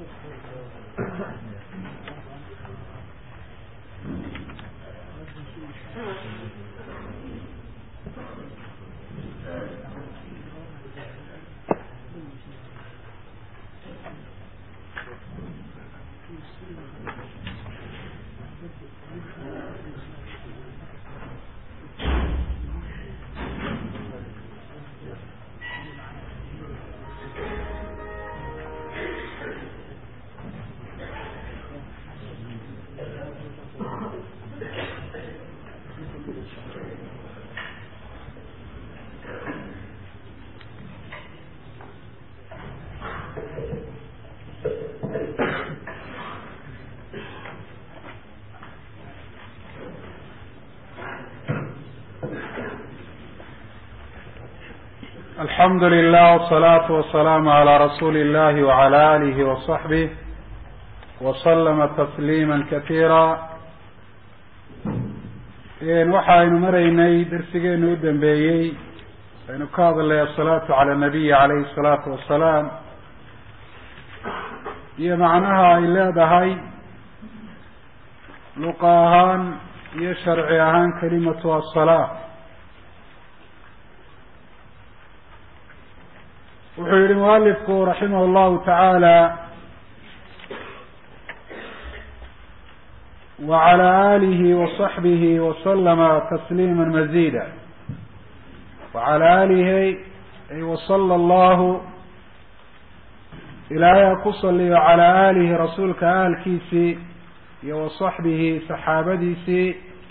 alxamdu lilah wsalaatu wasalaamu calaa rasuuli illahi wacala alihi wasaxbih waslama tasliima katiira waxaynu maraynay darsigeenu u dambeeyey aynu ka hadlay asalaatu cala nabiyi calayhi salaatu wasalaam iyo macnaha ay leedahay luqa ahaan iyo sharci ahaan kalimatu asalaa wuxuu yihi mualifku raximah llahu tacaala wacala alihi wasaxbihi wasalama tasliima mazida wacala alihi ay wasala allahu ilaahay ha ku saliyo calaa aalihi rasuulka ahalkiisii iyo wasaxbihi saxaabadiisii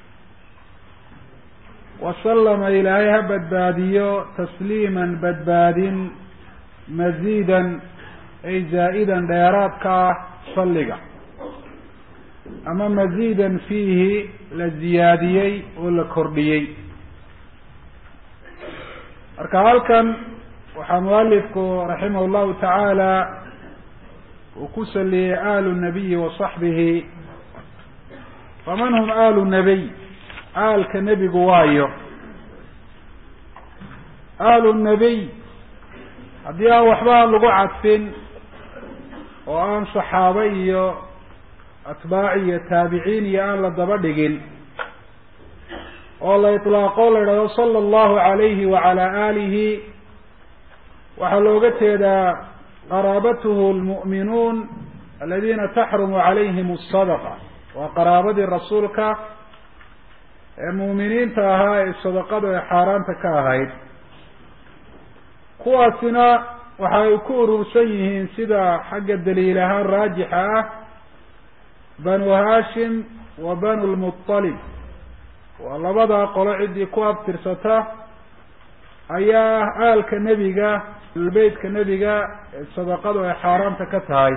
wasalama ilaahay ha badbaadiyo tasliiman badbaadin maziidan ay zaa-idan dheeraadka ah salliga ama maziidan fiihi la ziyaadiyey oo la kordhiyey marka halkan waxaa mualifku raximah llahu tacaala uu ku saliyey aalu nabiyi wa saxbihi faman hum aalu nabiy aalka nebigu waayo aalu nabiy haddii aan waxba lagu cadfin oo aan saxaabo iyo atbaaci iyo taabiciin iyo aan la daba dhigin oo la itlaaqo la idhahdo sala allahu calayhi wacala aalihi waxaa looga jeedaa qaraabatuhu lmu'minuun aladiina taxrumu calayhim asadaqa waa qaraabadii rasuulka ee mu'miniinta ahaa ee sadaqadu ay xaaraanta ka ahayd kuwaasina waxa ay ku urursan yihiin sida xagga daliil ahaan raajixa ah banu hashim wa banu lmuطalib waa labadaa qolo ciddii ku abtirsata ayaa ah aalka nebiga beytka nebiga ee sadaqadu ay xaaraanta ka tahay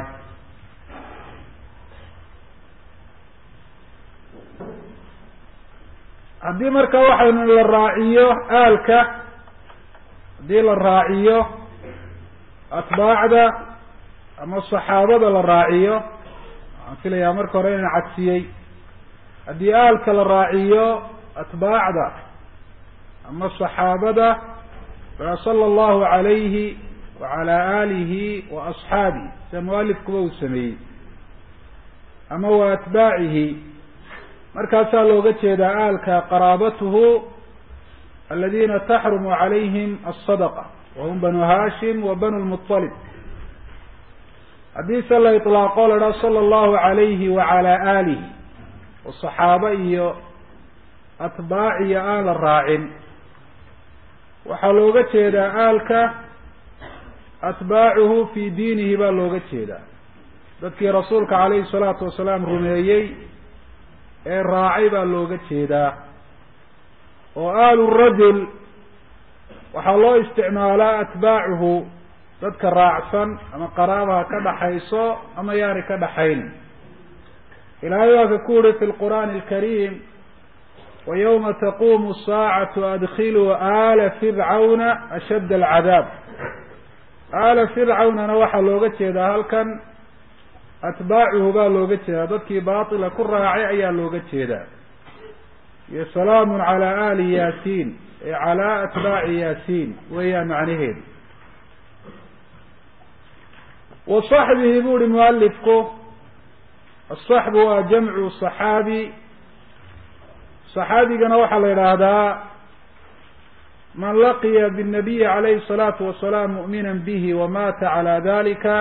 haddii marka waxaynu la raaciyo aalka haddii la raaciyo atbaacda ama saxaabada la raaciyo waxaan filayaa marka hore inaan cadsiyey haddii aalka la raaciyo atbaacda ama saxaabada sala allahu calayhi wacala aalihi wa asxaabihi sida mualifkuba uu sameeyey ama wa atbaacihi markaasaa looga jeedaa aalka qaraabatuhu aladina taxrumu calayhim asadaqa wahum banu hashim wa banu lmuطalib haddiise la iطlaaqo la dhaha sala allahu calayhi wacala aalihi oo saxaabo iyo atbaaciyo aan la raacin waxaa looga jeedaa aalka atbaacuhu fi diinihi baa looga jeedaa dadkii rasuulka calayhi salaatu wasalaam rumeeyey ee raacay baa looga jeedaa oo aalu rajul waxaa loo isticmaalaa atbaacuhu dadka raacsan ama qaraabaha ka dhaxayso ama yaani ka dhaxayn ilaahay waa ka ku uri fi lqur'aani alkariim wa yawma taqumu saacatu adkhiluu aala fircawna ashadd alcadaab aala fircawnana waxaa looga jeedaa halkan atbaacuhu baa looga jeedaa dadkii baatila ku raacay ayaa looga jeedaa iyo salaamun calaa aali yaasiin ee calaa atbaaci yaasiin weeyaan macnaheedu wa saxbihi bu uhi mualifku asaxbu waa jamcu saxaabi saxaabigana waxaa la yidhaahdaa man laqiya bالnabiyi calayhi الsalaatu wasalaam mu'mina bihi wamata calى dalika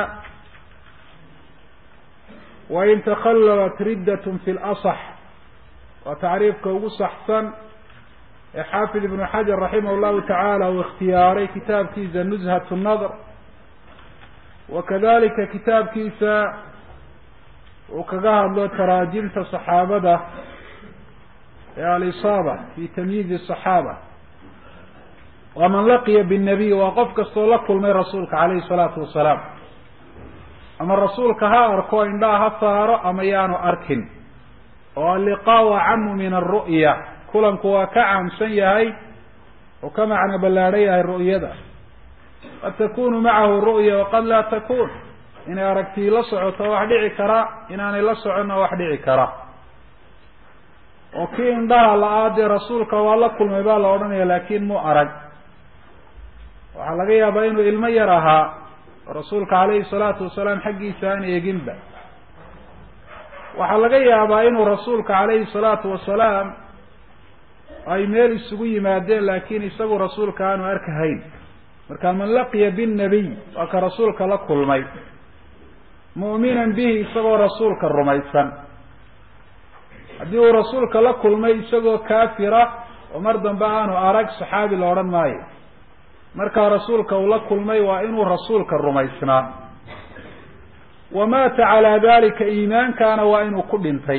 wain takhallalat riddat fi lasax waa tacriifka ugu saxsan ee xaafid ibnu xajar raximah llahu tacaala uu ikhtiyaaray kitaabkiisa nuzhat nadr wakadalika kitaabkiisa uu kaga hadlo taraajimta saxaabada ee alisaaba fi tamyiizi صaxaaba waa man laqiya bالnabiy waa qof kastoo la kulmay rasuulka calayhi الsalaatu wasalaam ama rasuulka ha arko indhaha ha saaro ama yaanu arkin oo alliqaau acamu min alru'ya kulanku waa ka caamsan yahay oo ka macno ballaadhan yahay ru'yada qad takunu macahu ru'ya waqad laa takun inay aragtii la socoto wax dhici kara inaanay la soconna wax dhici kara oo kii indhaha la-aa dee rasuulka waa la kulmay baa la odhanaya laakin mu arag waxaa laga yaabaa inuu ilmo yar ahaa oo rasuulka calayhi salaatu wasalaam xaggiisa aan eeginba waxaa laga yaabaa inuu rasuulka calayhi salaatu wasalaam ay meel isugu yimaadeen laakin isagu rasuulka aanu arkahayn marka man laqiya binnabiy waa ka rasuulka la kulmay mu'minan bihi isagoo rasuulka rumaysan haddii uu rasuulka la kulmay isagoo kaafira oo mar dambe aanu arag saxaabi la odhan maayo markaa rasuulka uu la kulmay waa inuu rasuulka rumaysnaa wa maata calaa dalika iimaankaana waa inuu ku dhintay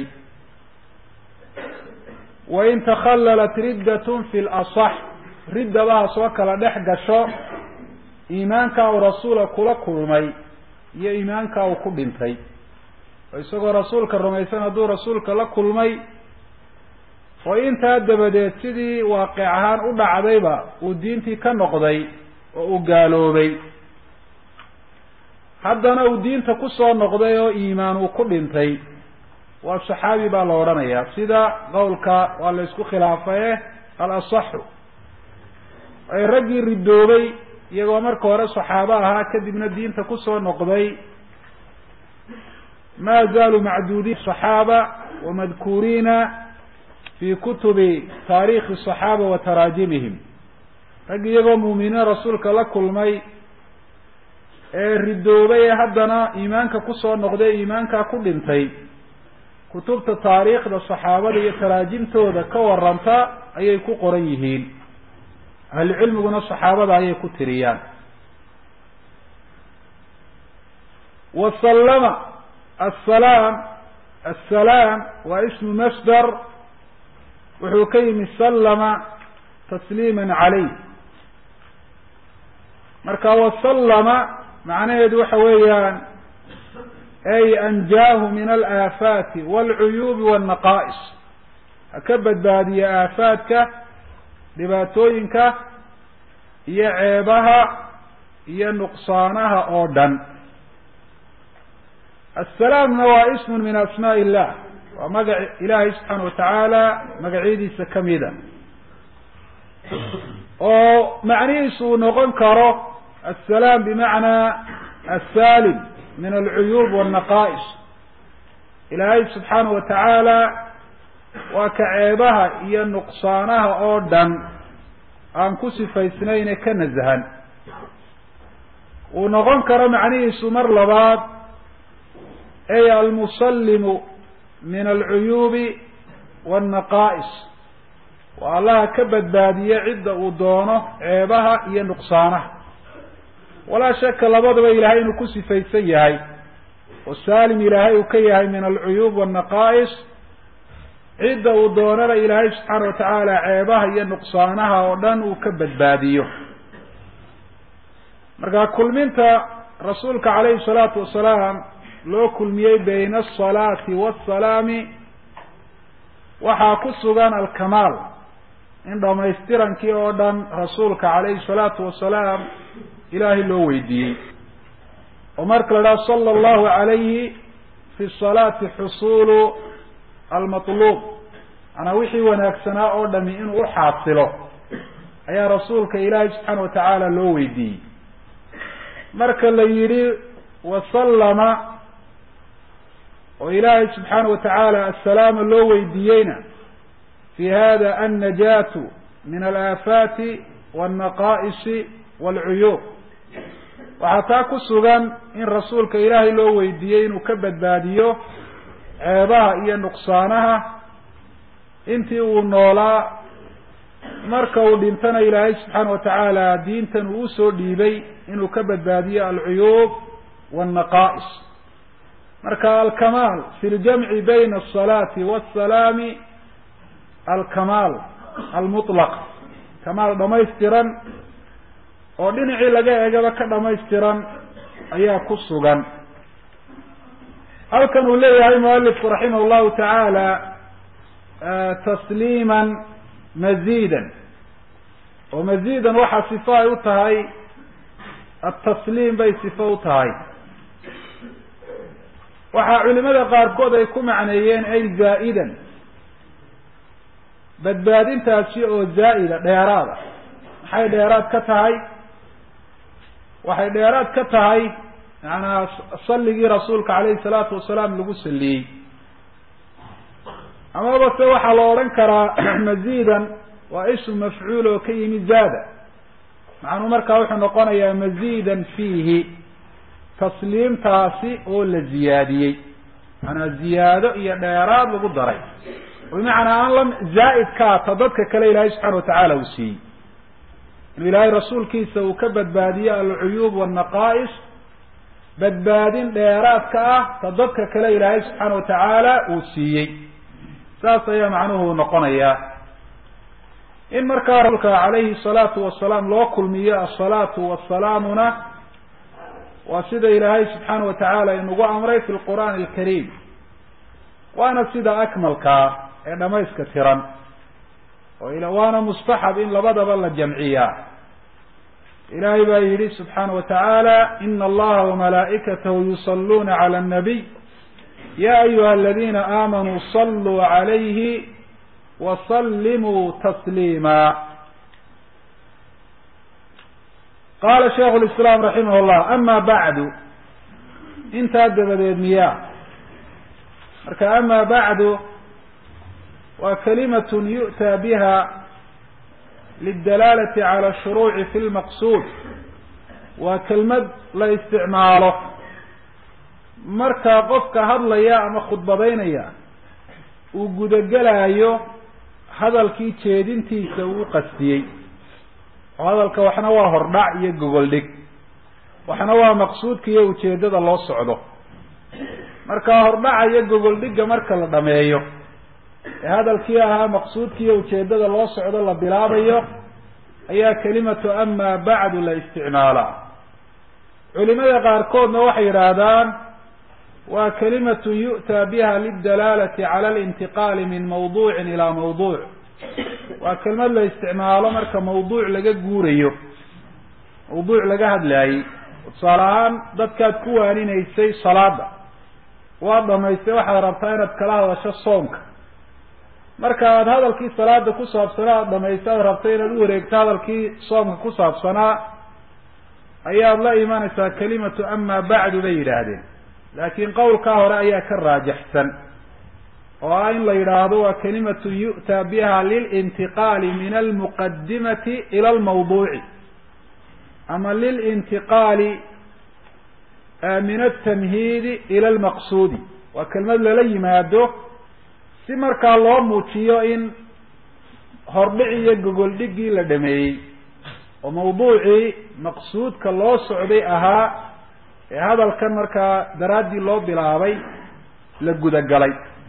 wain takhallalat riddatun fi lasax riddaba soo kala dhex gasho iimaankaa uu rasuula kula kulmay iyo iimaankaa uu ku dhintay oo isagoo rasuulka rumaysan hadduu rasuulka la kulmay oo intaa dabadeed sidii waaqic ahaan u dhacdayba uu diintii ka noqday oo uu gaaloobay haddana uu diinta kusoo noqday oo iimaan uu ku dhintay waa saxaabi baa la odhanayaa sida qowlka waa la isku khilaafaye al asaxu ay raggii ridoobay iyagoo marka hore saxaabo ahaa kadibna diinta kusoo noqday ma zaaluu macduudiin صaxaaba wamadkuuriina fi kutubi taarikhi الصaxaaba wa taraajimihim rag iyagoo muuminiin rasuulka la kulmay ee ridoobay ee haddana iimaanka kusoo noqday iimaankaa ku dhintay kutubta taariikhda saxaabada iyo taraajimtooda ka waranta ayay ku qoran yihiin ahlucilmiguna saxaabada ayay ku tiriyaan wasallama asalaam assalaam waa ismu masdar wuxuu ka yimi sallama tasliima calayh marka wasallama macnaheedu waxa weeyaan ay anjaahu min alaafaati walcuyuubi walnaqaa'is ha ka badbaadiye aafaadka dhibaatooyinka iyo ceebaha iyo nuqsaanaha oo dhan assalaamna waa ismun min asmaa illah waa magac ilaahay subxaana watacaala magacyadiisa kamida oo macnihiisu uu noqon karo assalaam bimacnaa assalim min alcuyuub walnaqaa'is ilaahay subxaana wa tacaala waa ka ceebaha iyo nuqsaanaha oo dhan aan ku sifaysnayne ka nasahan uu noqon karo macnihiisu mar labaad ay almusallimu min alcuyuubi walnaqaa'is waa allaha ka badbaadiye cidda uu doono ceebaha iyo nuqsaanaha walaa shaka labadaba ilaahay inuu ku sifaysan yahay oo saalim ilaahay uu ka yahay min alcuyuub walnaqaa'is cidda uu doonana ilaahay subxaana watacaala ceebaha iyo nuqsaanaha oo dhan uu ka badbaadiyo marka kulminta rasuulka calayhi salaatu wasalaam loo kulmiyey bayna asalaati waasalaami waxaa ku sugan alkamaal in dhamaystirankii oo dhan rasuulka calayhi salaatu wasalaam ilaahay loo weydiiyey oo marka la dhaha sala allahu calayhi fi salaati xusuulu almatluub manaa wixii wanaagsanaa oo dhami inuu u xaasilo ayaa rasuulka ilaahay subxaana watacaala loo weydiiyey marka la yidhi wasallama oo ilaahay subxaana wa tacaala assalaama loo weydiiyeyna fi hada annajaatu min alaafaati walnaqaa'isi waalcuyuub waxaa taa ku sugan in rasuulka ilaahay loo weydiiyey inuu ka badbaadiyo ceebaha iyo nuqsaanaha intii uu noolaa marka uu dhintana ilaahay subxaana wa tacaala diintan uu usoo dhiibay inuu ka badbaadiyo alcuyuub waalnaqaa'is marka alkamaal fi ljamci bayna asalaati waasalaami alkamaal almutlaq kamaal dhamaystiran oo dhinacii laga egaba ka dhamaystiran ayaa ku sugan halkan uu leeyahay mualifku raximah llahu tacaala tasliiman maziidan oo maziidan waxaa sifo ay u tahay atasliim bay sifo u tahay waxaa culimada qaarkood ay ku macneeyeen ay zaa'idan badbaadintaasi oo zaa'ida dheeraada maxay dheeraad ka tahay waxay dheeraad ka tahay macanaa salligii rasuulka calayhi salaatu wasalaam lagu saliyey amaba se waxaa la odhan karaa maziidan waa ismu mafcuul oo ka yimi zaada macnuu markaa wuxuu noqonayaa maziidan fiihi tasliimtaasi oo la ziyaadiyey macanaa ziyaado iyo dheeraad lagu daray bimacnaa aan la zaa'id ka ata dadka kale ilaahay subxana watacaala uu siiyey inuu ilaahay rasuulkiisa uu ka badbaadiyo alcuyuub waalnaqaa'is badbaadin dheeraadka ah ta dadka kale ilaahay subxaana watacaala uu siiyey saas ayaa macnuhu noqonayaa in markaa rasuulka calayhi salaatu wasalaam loo kulmiyo asalaatu wasalaamuna waa sida ilaahay subxaana watacaala inugu amray fi lqur'aani alkariim waana sida akmalkaa ee dhamayska tiran oo waana mustaxab in labadaba la jamciyaa ilaahay baa yidhi subxaana wa tacaala ina allaha wamalaa'ikatahu yusalluuna cala annabiy ya ayuha aladina aamanuu saluu calayhi wasallimuu tasliima qaala shaikhu lislaam raximah llah ama bacdu intaa dabadeed miyaa marka ama bacdu waa kalimatun yu'taa biha lidalaalati cala ashuruuci fi lmaqsuud waa kelmad la isticmaalo markaa qofka hadlaya ama khudbadaynaya uu gudagelaayo hadalkii jeedintiisa uu qastiyey oo hadalka waxna waa hordhac iyo gogol dhig waxna waa maqsuudka iyo ujeeddada loo socdo markaa hordhaca iyo gogol dhigga marka la dhameeyo ee hadalkii ahaa maqsuudka iyo ujeeddada loo socdo la bilaabayo ayaa kelimatu ama bacdu la isticmaalaa culimada qaarkoodna waxay yidhaahdaan waa kalimatu yu'taa biha lidalaalati cala alintiqaali min mawduucin ilaa mawduuc waa kelmad la isticmaalo marka mawduuc laga guurayo mawduuc laga hadlaayey tusaale ahaan dadkaad ku waaninaysay salaada waad dhamaystay waxaad rabtaa inaad kala hadasho soonka marka aada hadalkii salaada ku saabsanaa aada dhamaysta aad rabtay inaad u wareegto hadalkii soomka ku saabsanaa ayaad la imanaysaa kalimatu ama bacdu bay yidhaahdeen laakiin qowlkaa hore ayaa ka raajaxsan oo ah in la yidhaahdo waa kalimatu yu'taa biha lilintiqaali min almuqadimati ila almawduuci ama lilintiqaali min altamhiidi ila almaqsuudi waa kelmad lala yimaado si markaa loo muujiyo in hordhici iyo gogoldhiggii la dhameeyey oo mawduucii maqsuudka loo socday ahaa ee hadalkan markaa daraaddii loo bilaabay la gudagalay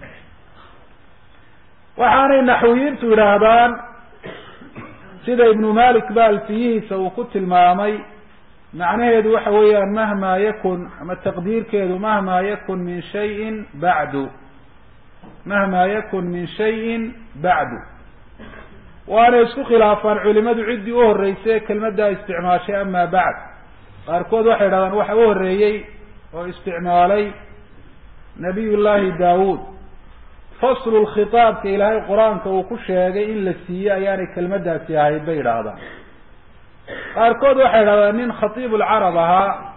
waxaanay naxwiyiintu yidhaahdaan sida ibnu malik ba alfiyihiisa uu ku tilmaamay macnaheedu waxa weeyaan mahma yakun ama taqdiirkeedu mahma yakun min shayin bacdu mahma yakun min shayin bacdu waana isku khilaafaan culimadu ciddii u horreysay kelmaddaa isticmaashay ama bacd qaarkood waxay idhahdaan waxa u horreeyey oo isticmaalay nabiy llahi daawuud faslu lkhitaabka ilaahay qur-aanka uu ku sheegay in la siiyey ayaanay kelmaddaasi ahayd bay idhaahdaan qaarkood waxay idhahdaan nin khatiib ulcarab ahaa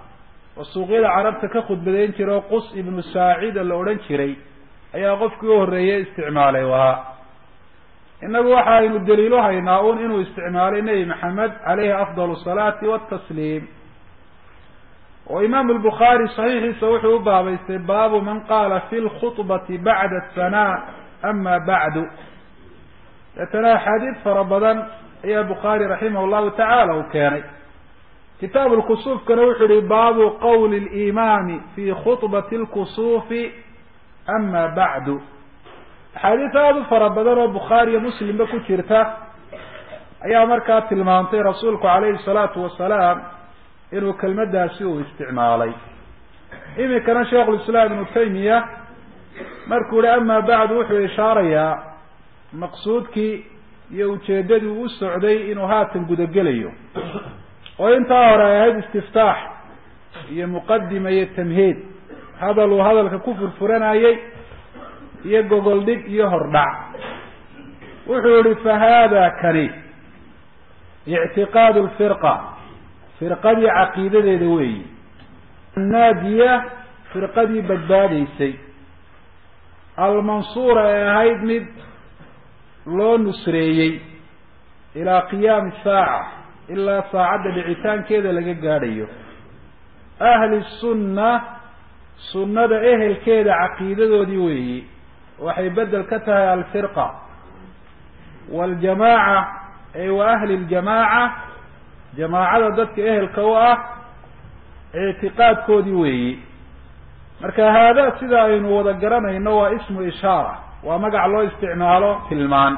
oo suuqyada carabta ka khudbadeyn jiray oo qus ibnu saacida la odhan jiray ayaa qofkii u horreeyey isticmaalay wahaa innagu waxa aynu daliilu haynaa un inuu isticmaalay nebi maxamed caleyhi afdal asalaati watasliim oo imaamu albukhaari saxiixiisa wuxuu u baabaystay baabu man qaala fi lkhudbati bacda asanaa ama bacdu deetana axaadiid fara badan ayaa bukhaari raximah llahu tacaala uu keenay kitaabu lkusuufkana wuxuu yihi baabu qowli limaami fi khudbati lkusuufi ama bacdu axaadiis aada u fara badan oo bukhaari iyo muslimba ku jirta ayaa markaa tilmaamtay rasuulku calayhi salaatu wasalaam inuu kelmadaasi uu isticmaalay iminkana sheikhulislaam ibnu taymiya markuu yihi ama bacdu wuxuu ishaarayaa maqsuudkii iyo ujeeddadii uu u socday inuu haatan gudagelayo oo intaa hore ay ahayd istiftaax iyo muqadima iyo tamhiid hadal uu hadalka ku furfuranayey iyo gogol dhig iyo hordhac wuxuu yihi fa haada kani ictiqaadu lfirqa firqadii caqiidadeeda weeyi annaadiya firqadii badbaadaysay almansuura ee ahayd mid loo nusreeyey ilaa qiyaami saaca ilaa saacadda dhicitaankeeda laga gaadhayo ahli sunna sunnada ehelkeeda caqiidadoodii weeyi waxay bedel ka tahay alfirqa waljamaaca ay wa ahli ljamaaca jamaacada dadka ehelka u ah ictiqaadkoodii weeyi marka haada sida aynu wada garanayno waa ismu ishaara waa magac loo isticmaalo tilmaan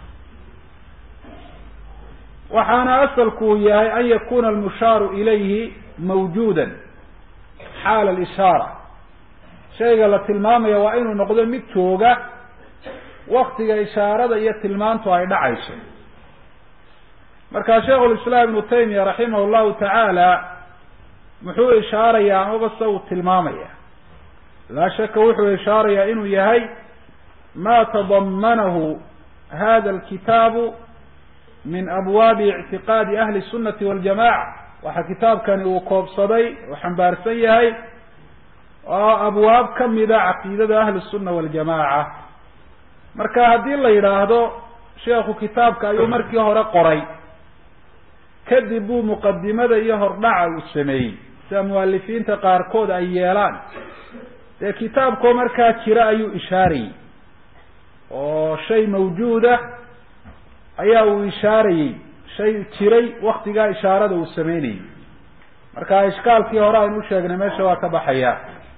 waxaana asalku uu yahay an yakuna almushaaru ilayhi mawjuudan xaala alishaara shayga la tilmaamaya waa inuu noqdo mid jooga waktiga ishaarada iyo tilmaantu ay dhacayso markaa sheikhulislaam ibnu taymiya raximah llahu tacaala muxuu ishaarayaa amaba se uu tilmaamaya laa shaka wuxuu ishaarayaa inuu yahay ma tadamanahu hada alkitaabu min abwaabi ictiqaadi ahli sunnati waljamaca waxa kitaabkani uu koobsaday oo xambaarsan yahay oo abwaab kamida caqiidada ahli sunna waljamaca marka haddii la yidhaahdo sheekhu kitaabka ayuu markii hore qoray kadib buu muqadimada iyo hordhaca uu sameeyey sida mualifiinta qaarkood ay yeelaan dee kitaabkoo markaa jira ayuu ishaarayey oo shay mawjuuda ayaa uu ishaarayey shay jiray waktigaa ishaarada uu sameynayey marka ishkaalkii hore aynu u sheegnay meesha waa ka baxaya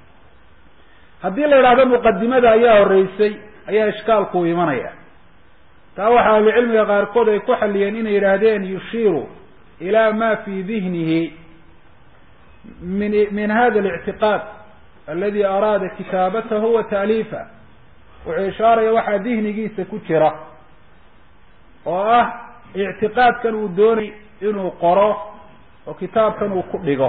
haddii la yidhahdo muqadimada ayaa horeysay ayaa ishkaalku imanaya taa waxaa ahlucilmiga qaarkood ay ku xaliyeen inay yidhaahdeen yushiiru ila ma fi dihnihi min min hada alictiqaad aladi araada kitaabatahu wa taaliifa wuxuu ishaaraya waxaa dihnigiisa ku jira oo ah ictiqaadkan uu doonay inuu qoro oo kitaabkan uu ku dhigo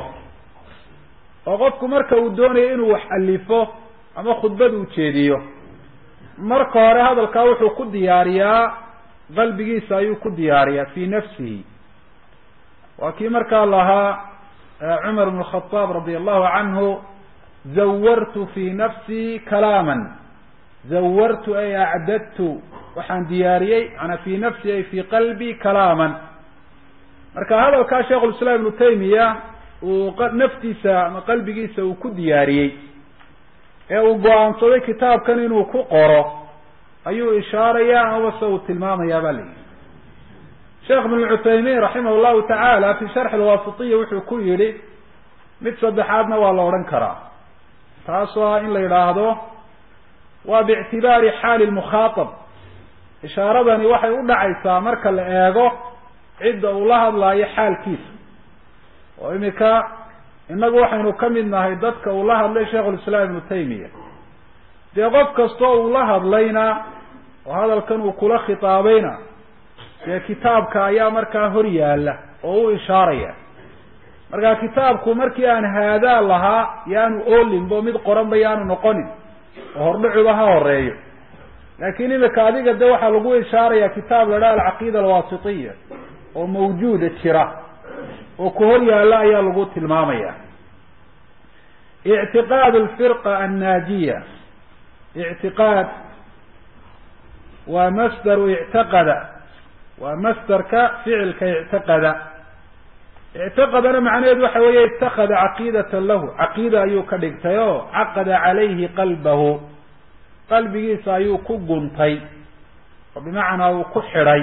oo qofku marka uu doonayo inuu wax alifo ama khudbad uu jeediyo marka hore hadalkaa wuxuu ku diyaariyaa qalbigiisa ayuu ku diyaariyaa fi nafsihi waa kii markaa lahaa cumar bn khadaab radi allahu canhu zawartu fi nafsii kalaaman zawartu ay acdadtu waxaan diyaariyey manaa fi nafsi ay fi qalbi kalaaman marka hadalkaa sheikhulislaam ibnu taymiya uu naftiisa ama qalbigiisa uu ku diyaariyey ee uu go-aansaday kitaabkan inuu ku qoro ayuu ishaaraya amaba se uu tilmaamayaa ba layihi sheekh ibn cuthaymin raximah llahu tacaala fi sharxi lwaasitiya wuxuu ku yihi mid saddexaadna waa la odhan karaa taasoo ah in la yidhaahdo waa biictibaari xaali lmukhaatab ishaaradani waxay u dhacaysaa marka la eego cidda uu la hadlaayo xaalkiisa oo imika innagu waxaynu ka mid nahay dadka uu la hadlay sheikhulislaam ibnu taymiya dee qof kastoo uu la hadlayna oo hadalkan uu kula khitaabayna dee kitaabka ayaa markaa hor yaala oo u ishaaraya marka kitaabku markii aan haadaa lahaa yaanu oolinbo mid qoranba yaanu noqonin oo hordhacuba ha horeeyo laakin imika adiga de waxaa lagu ishaaraya kitaab la dhaha alcaqiida alwaasitiya oo mawjuuda jira oo ku hor yaalla ayaa lagu tilmaamaya ictiqaad alfirqa annaajiya ictiqaad waa masdaru ictaqada waa masdarka ficilka ictiqada ictiqadana macnaheedu waxa weeye itakada caqiidatan lahu caqiida ayuu ka dhigtay oo caqada calayhi qalbahu qalbigiisa ayuu ku guntay oo bimacnaa uu ku xidhay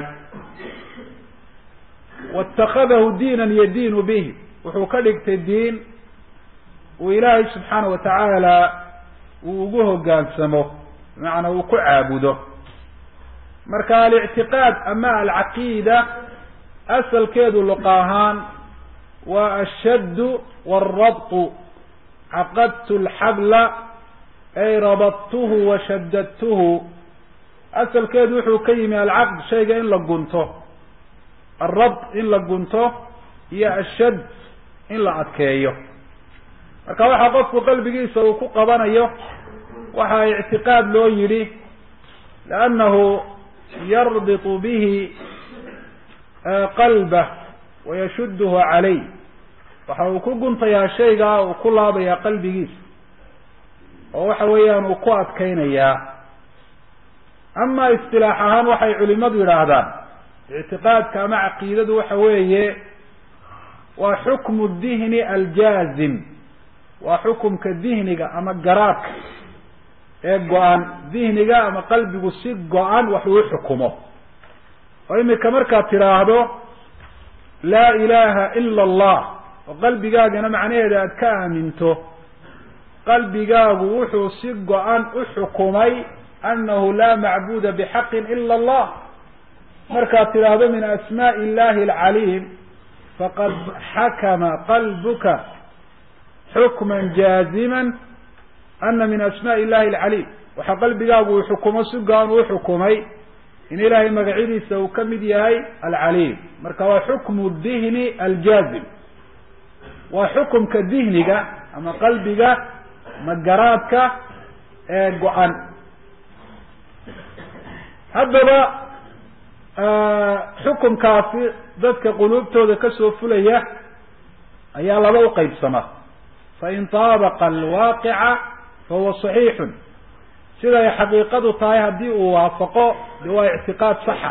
waitakadahu diinan yadiinu bihi wuxuu ka dhigtay diin uu ilaahay subxaana wa tacaala uu ugu hogaansamo bimacnaa uu ku caabudo marka alictiqaad ama alcaqiida asalkeedu luqa ahaan waa ashaddu waalrabtu caqadtu alxabla ay rabadtuhu wa shaddadtuhu asalkeedu wuxuu ka yimi alcaqd shayga in la gunto alrabt in la gunto iyo ashadd in la adkeeyo marka waxaa qofku qalbigiisa uu ku qabanayo waxaa ictiqaad loo yidhi liannahu yarbitu bihi qalbah wayashudduhu calay waxa uu ku guntayaa shaygaa uu ku laabayaa qalbigiisa oo waxa weeyaan uu ku adkeynayaa ama istilaax ahaan waxay culimadu yidhaahdaan ictiqaadka ama caqiidadu waxa weeye waa xukmu dihni aljaazim waa xukumka dihniga ama garaadka ee go-an dihniga ama qalbigu si go-an wax uu xukumo oo imika markaad tidhaahdo laa ilaha ila allah oo qalbigaagana macnaheeda aada ka aaminto qalbigaagu wuxuu si go-an u xukumay annahu laa macbuda bixaqin ila allah markaad tidhaahdo min asmaءi illahi alcaliim faqad xakama qalbuka xukma jaazima ana min asmaءi illahi alcaliim waxaa qalbigaagu uu xukumo si go-an uu xukumay in ilaahay magacyadiisa uu ka mid yahay alcaliim marka waa xukmu dihni aljaazim waa xukumka dihniga ama qalbiga magaraadka ee go-an haddaba xukumkaasi dadka quluubtooda kasoo fulaya ayaa laba uqeybsama fain taabaqa alwaaqica fahuwa صaxiixun siday xaqiiqadu tahay haddii uu waafaqo de waa ictiqaad saxa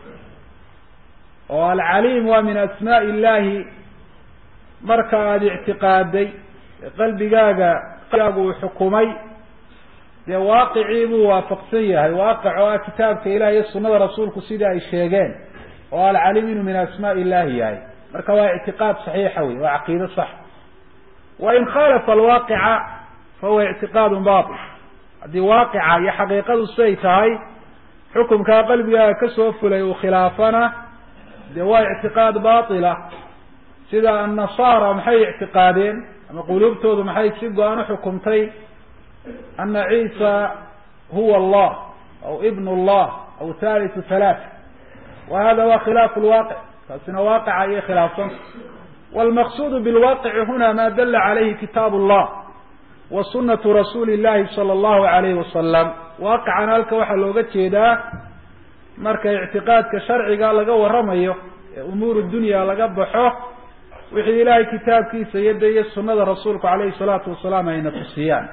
oo alcaliim waa min asmaءi illahi marka aada ictiqaaday qalbigaaga gu uu xukumay dee waaqicii buu waafaqsan yahay waaqic oo ah kitaabka ilaah iyo sunada rasuulku sidai ay sheegeen oo alcaliim inuu min asmaءi illahi yahay marka waa ictiqaad saxiixa wey waa caqiido sax wain khalafa alwaaqica fahuwa ictiqaad baطil haddii waaqica iyo xaqiiqadu siday tahay xukumkaa qalbigaaga kasoo fulay uu khilaafana dee waa ictiqaad baطila sida annasaara maxay ictiqaadeen ama quluubtoodu maxay si go-an uxukumtay ana ciisa huwa allah aw ibn allah aw thalithu thalath wa hada wa khilaafu lwaaqic taasina waaqica ayay khilaafsanta walmaqsuudu bilwaaqici huna ma dala calayhi kitaab allah wa sunatu rasuuli llahi sala allahu alayhi wasalam waaqicana halka waxaa looga jeedaa marka ictiqaadka sharciga laga waramayo ee umuur dunya laga baxo wixii ilaahay kitaabkiisa yadda iyo sunada rasuulku calayhi salaatu wasalaam ayna tusiyaan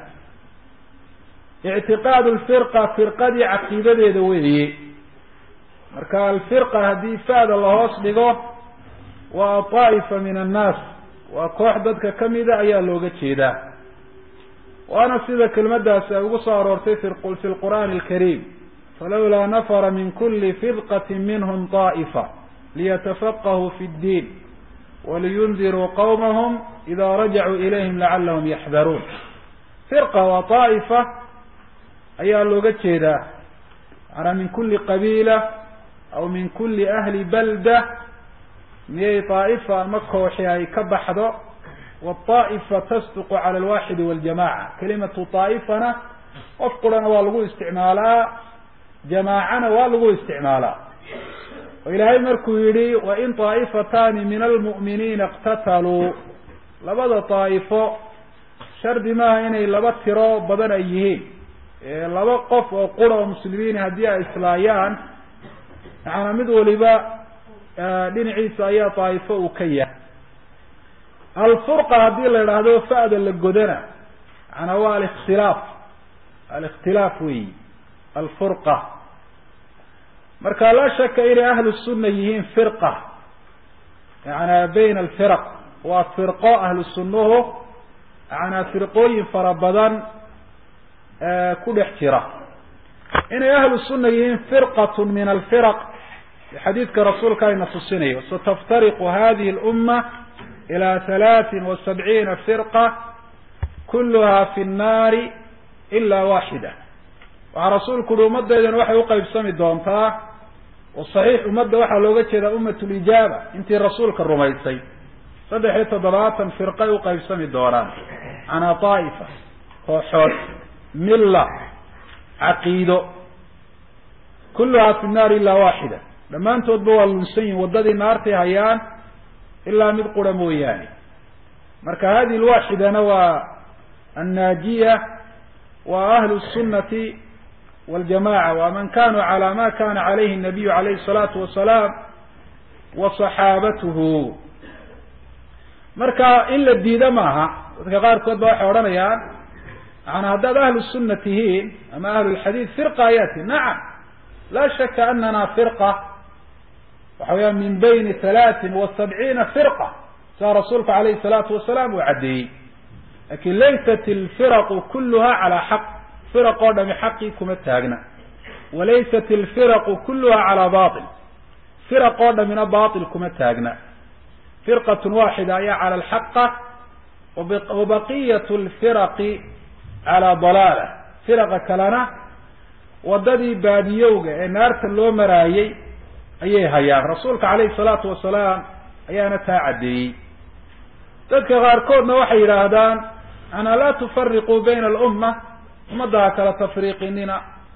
ictiqaad lfirqa firqadii caqiidadeeda weeye marka alfirqa haddii fa'da lahoos dhigo waa طaa'ifa min annaas waa koox dadka kamida ayaa looga jeedaa waana sida kelmadaasi ay ugu soo aroortay fi lqur'aani alkariim falawlaa nafara min kuli firqati minhum طaa'ifa liyatafaqahuu fi اddiin waliyundiruu qawmahum ida rajacuu ilayhim lacalahum yaxdaruun firqa waa طaa'ifa ayaa looga jeedaa maanaa min kuli qabiila aw min kuli ahli balda miyay طaa'ifa ama kooxi ay ka baxdo wالطaa'ifa tasduqu cala alwaxidi waljamaca kelimatu طaa'ifana qof qurana waa lagu isticmaalaa jamaacana waa lagu isticmaalaa oo ilaahay markuu yihi wain طaa'ifatani min almu'miniina اqtataluu labada طaa'ifo shardi maaha inay laba tiro badan ay yihiin laba qof oo qura oo muslimiin haddii ay islaayaan macanaa mid waliba dhinaciisa ayaa daa'ifo uu ka yahay alfurqa haddii la idhaahdo fa'da la godana macnaa waa alikhtilaaf alikhtilaaf weyi alfurqa marka laa shaka inay ahlu sunna yihiin firqa yaana bayna alfiraq waa firqo ahlu sunnuhu yaana firqooyin fara badan ku dhex jira inay ahlu sunna yihiin firqat min alfiraq xadiidka rasuulka ayna tusinayo sataftariqu hadihi اlumma ilى halaaثin wa sabciina firqa kuluha fi الnaari ila waaxida waxaa rasuulku uhi ummadaydan waxay uqaybsami doontaa oo saxiix ummadda waxaa looga jeedaa umat lijaaba intii rasuulka rumaysay saddex iyo toddobaatan firqay uqaybsami doonaan canaa طaa'ifa kooxood milla caqiido kuluhaa fi nnaari ilaa waaxida dhammaantoodba waa lunsan yihin waddadii naartay hayaan ilaa mid qura mooyaane marka hadihi lwaaxidana waa annaajiya wa ahlu الsunati waljamaca waa man kanuu calى ma kana calayhi الnabiyu alayhi الsalaatu wasalaam wa صaxaabatuhu marka in la diida maaha dadka qaarkood ba waxay odhanayaan maana haddaad ahlu sunna tihiin ama ahlu lxadiid firqa ayaa tihin nacam laa shaka anana firqa waxa weyaan min bayni halaatin wa sabciina firqa sidaa rasuulka alayhi الsalaatu wasalaam uu caddeeyey lakin laysat alfiraqu kuluha calaa xaq firaq oo dhami xaqii kuma taagna walaysat alfiraqu kuluha calaa bail firaq oo dhamina bail kuma taagna firqat waaxida ayaa cala alxaqa wabaqiyat lfiraqi calaa dalaala firaqa kalena waddadii baadiyowga ee naarta loo maraayey ayay hayaan rasuulka calayhi salaatu wasalaam ayaana taa caddeeyey dadka qaarkoodna waxay yidhaahdaan ana laa tufariquu bayna alumma ummadda ha kala tafriiqinina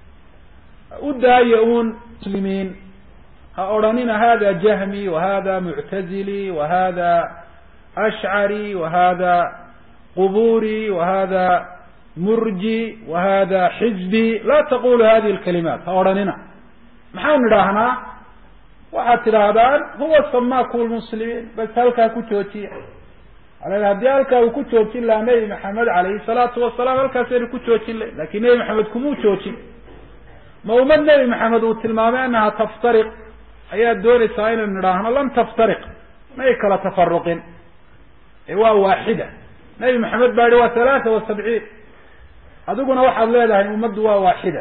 u daaya uun muslimiin ha odhanina hada jahmi wa hada muctazili wa hada ashcari wa hada quburi wa hada murji wa hada xizbi laa taqulu hadihi lkalimaat ha odhanina maxaan idhaahnaa waxaad tidhaahdaan huwa samaaku lmuslimiin bas halkaa ku joojiya ala haddii halkaa uu ku joojin lahaa nebi maxamed alayhi salaatu wasalaam halkaasaynu ku joojin lahy lakin nebi maxamed kumuu joojin ma ummad nebi maxamed uu tilmaamay anaha taftariq ayaad doonaysaa inaynu nidhaahno lam taftariq may kala tafaruqin ee waa waaxida nebi maxamed baa yihi waa halaata wa sabciin adiguna waxaad leedahay ummaddu waa waaxida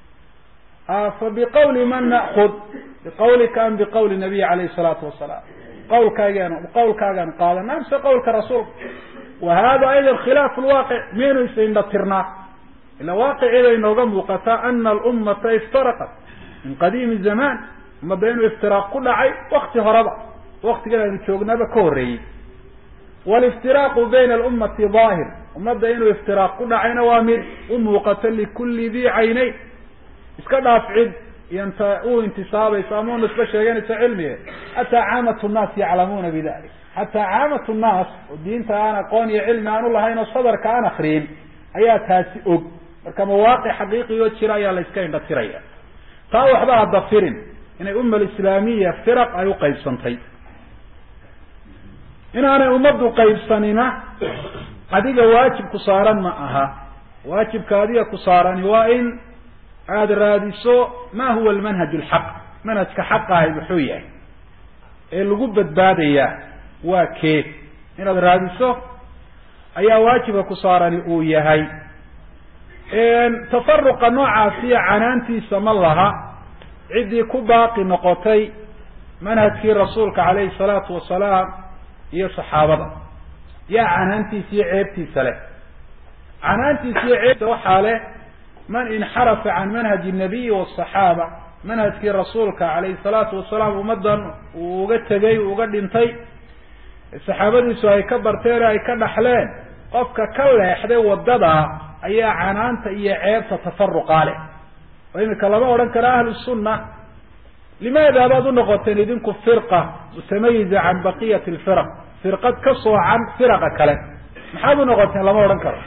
fa biqawli man na'kud biqawlika am biqawli nabiy alayhi salaatu wasalaam qawlkaagaan qawlkaagaan qaadana amse qawlka rasuulka wa hada ayda khilaaf lwaaqic miyaynu isindha tirnaa ila waaqiciibay nooga muuqataa ana alummata iftaraqat min qadiimi zamaan ummadda inuu iftiraaq ku dhacay wakti horeba waktigan aynu joognaba ka horreeyey waliftiraaqu bayna alummati daahir ummadda inuu iftiraaq ku dhacayna waa mid u muuqato likulli dii caynayn iska dhaaf cid iyonta u intisaabayso ama u nisbo sheeganayso cilmiga xataa caamatu nnaas yaclamuuna bidalik xataa caamatu nnaas oo diinta aan aqoon iyo cilmi aan ulahayn oo sadarka aan akriyin ayaa taasi og marka mawaaqic xaqiiqigoo jira ayaa la iska indha tiraya taa waxba hadda firin inay umma alislaamiya firaq ay uqaybsantay inaanay ummaddu qaybsanina adiga waajib ku saaran ma aha waajibka adiga ku saarani waa in aada raadiso ma huwa almanhaj alxaq manhajka xaqahay muxuu yahay ee lagu badbaadayaa waa kee inaad raadiso ayaa waajibka ku saarani uu yahay tafaruqa noocaasiya canaantiisa ma laha ciddii ku baaqi noqotay manhajkii rasuulka calayhi salaatu wasalaam iyo saxaabada yaa canaantiisa iyo ceebtiisa leh canaantiisa iyo ceebta waxaa leh man inxarafa can manhaji nabiyi wasaxaaba manhajkii rasuulka calayhi salaatu wasalaam ummaddan uu uga tegay uu uga dhintay saxaabadiisu ay ka barteen ay ka dhaxleen qofka ka leexday wadada ayaa canaanta iyo ceebta tafaruqaa leh oo imika lama odhan karo ahlu sunna limaada baad unoqoteen idinku firqa mutamayiza can baqiyati lfiraq firqad ka soocan firaqa kale maxaad unoqoteen lama odhan karo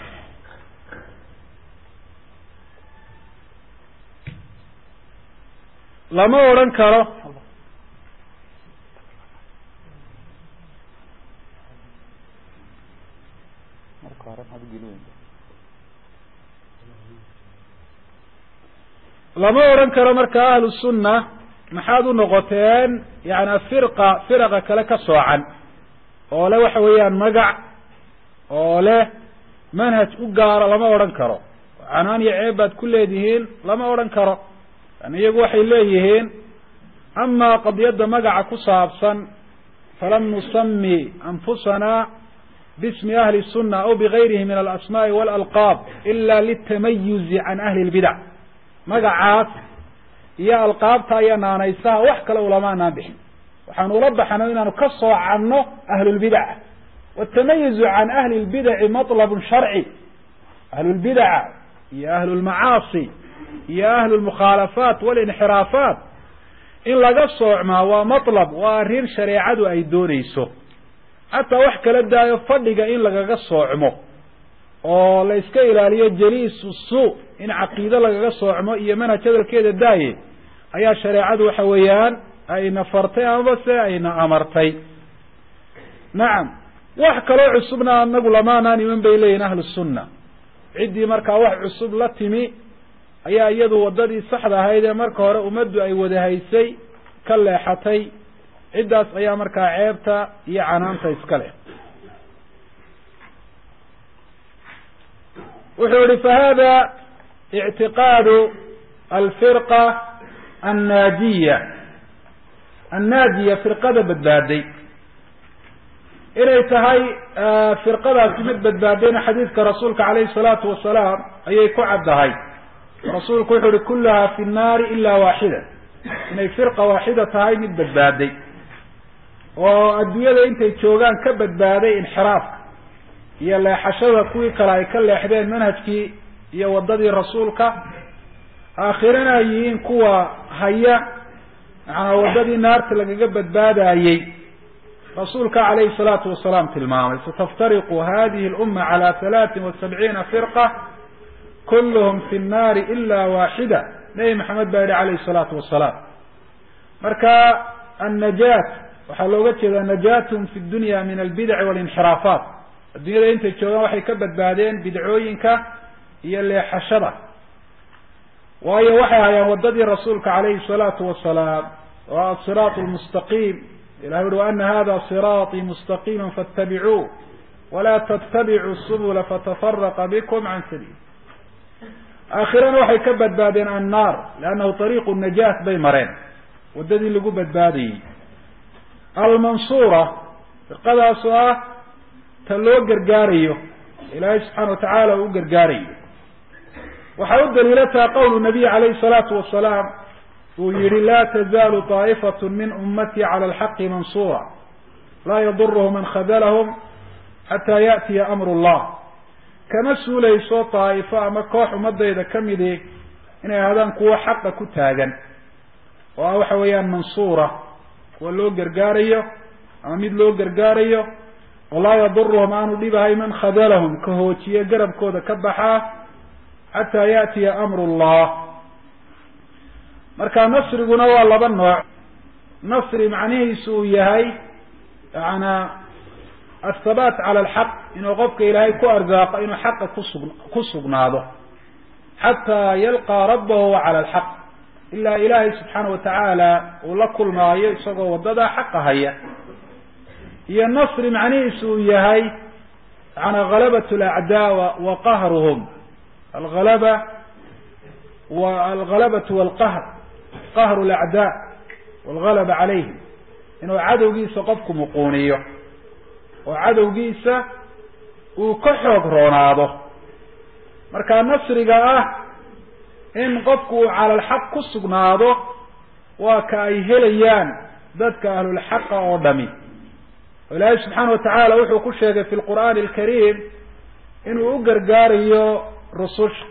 lama odhan karo lama odhan karo marka ahlu sunna maxaad u noqoteen yani firqa firaqa kale ka soocan oo le waxa weeyaan magac oo leh manhaj u gaaro lama odhan karo canaan iyo ceeb baad ku leedihiin lama odhan karo yani iyagu waxay leeyihiin amaa qadiyadda magaca ku saabsan falam nusami anfusana bismi ahli sunna aw bigayrihi min alasmaai waalalqaab ila litamayuzi can ahli lbidac magacaas iyo alqaabta iyo naanaysaha wax kale ulamaanaan bixin waxaanu ula baxno inaanu ka soocanno ahlulbidaca watamayuzu can ahli lbidaci matlabun sharci ahlulbidaca iyo ahlu lmacaasi iyo ahlu lmukhaalafaat walinxiraafaat in laga soocmaa waa matlab waa arrin shareecadu ay doonayso xataa wax kala daayo fadhiga in lagaga soocmo oo la iska ilaaliyo jaliisu suu in caqiide lagaga soocmo iyo manhaj hadalkeeda daaye ayaa shareecadu waxa weeyaan ayna fartay amaba se ayna amartay nacam wax kaloo cusubna anagu lamaanaan iman bay leeyihin ahlu sunna ciddii markaa wax cusub la timi ayaa iyadu waddadii saxda ahayd ee marka hore ummaddu ay wada haysay ka leexatay ciddaas ayaa markaa ceebta iyo canaanta iska leh wuxuu yihi fahada ictiqaadu alfirqa annaajiya annaajiya firqada badbaaday inay tahay firqadaasi mid badbaadayna xadiidka rasuulka calayhi salaatu wasalaam ayay ku caddahay rasuulku wuxu uhi kullaha fi nnaari ila waaxida inay firqa waaxida tahay mid badbaaday oo adduunyada intay joogaan ka badbaaday inxiraafka iyo leexashada kuwii kale ay ka leexdeen manhajkii iyo waddadii rasuulka aakhirana ay yihiin kuwa haya macanaa waddadii naarta lagaga badbaadayey rasuulka calayhi salaatu wasalaam tilmaamay sataftariqu hadihi lumma cala halaatin wa sabciina firqa kulluhum fi nnaari ila waaxida nebi maxamed baa yihi calayhi salaatu wasalaam marka annajaat waxaa looga jeedaa najaatum fi dunya min albidaci walinxiraafaat addunyada intay joogaan waxay ka badbaadeen bidcooyinka iyo leexashada waayo waxay hayaan waddadii rasuulka calayhi salaatu wasalaam waa asiraat lmustaqiim ilahi uhi waana hada siraaطii mustaqiima faاtabicuuh walaa ttabicuu subula fatafaraqa bikum can sabiil aakhirana waxay ka badbaadeen annaar leannahu ariiqu najaat bay mareen waddadii lagu badbaadayey almansuura firqadaas oo ah ta loo gargaarayo ilaahay subxaana watacaala uu u gargaarayo waxaa u daliila taha qowlu nabiy calayhi salaatu wasalaam uu yihi laa tazaalu طaa'ifat min ummatii cala alxaqi mansuura laa yaduruhu man khadalahum xataa yaأtiya amru llah kama suulayso daa'ifo ama koox ummadayda kamidi inay ahaadaan kuwo xaqa ku taagan oo ah waxa weeyaan mansuura kuwa loo gargaarayo ama mid loo gargaarayo oo laa yaduruhum aanu dhibahay man khadalahum ka hoojiye garabkooda ka baxaa xataa yaأtiya amru llah marka nasriguna waa laba nooc nasri macnihiisu uu yahay yana athabaat cala alxaq inuu qofka ilaahay ku arsaaqo inuu xaqa kusug ku sugnaado xataa yalqaa rabbahu cala alxaq ilaa ilaahay subxaana watacaala uu la kulmaayo isagoo waddadaa xaqa haya iyo nasri macnihiisu uu yahay yana halabat alacdaawa wa qahruhum alhalaba wa alhalabatu walqahr qahru alacdaa walgalaba calayhim inuu cadowgiisa qofku muquuniyo oo cadowgiisa uu ka xoog roonaado marka nasriga ah in qofku uu cala alxaq ku sugnaado waa ka ay helayaan dadka ahlulxaqa oo dhami oo ilaahay subxaana watacaala wuxuu ku sheegay fi lqur'aani alkariim inuu u gargaarayo rususha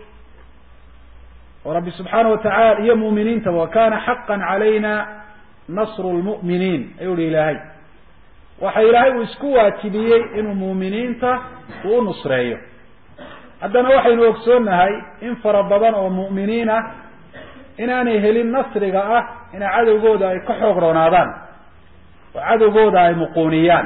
oo rabbi subxaana watacala iyo mu'miniintaba wa kana xaqan calayna nasru lmu'miniin ayuu hi ilaahay waxa ilaahay uu isku waajibiyey inuu muuminiinta uu u nusreeyo haddana waxaynu ogsoonnahay in fara badan oo mu'miniin ah inaanay helin nasriga ah ina cadowgooda ay ka xoog roonaadaan oo cadowgooda ay muquuniyaan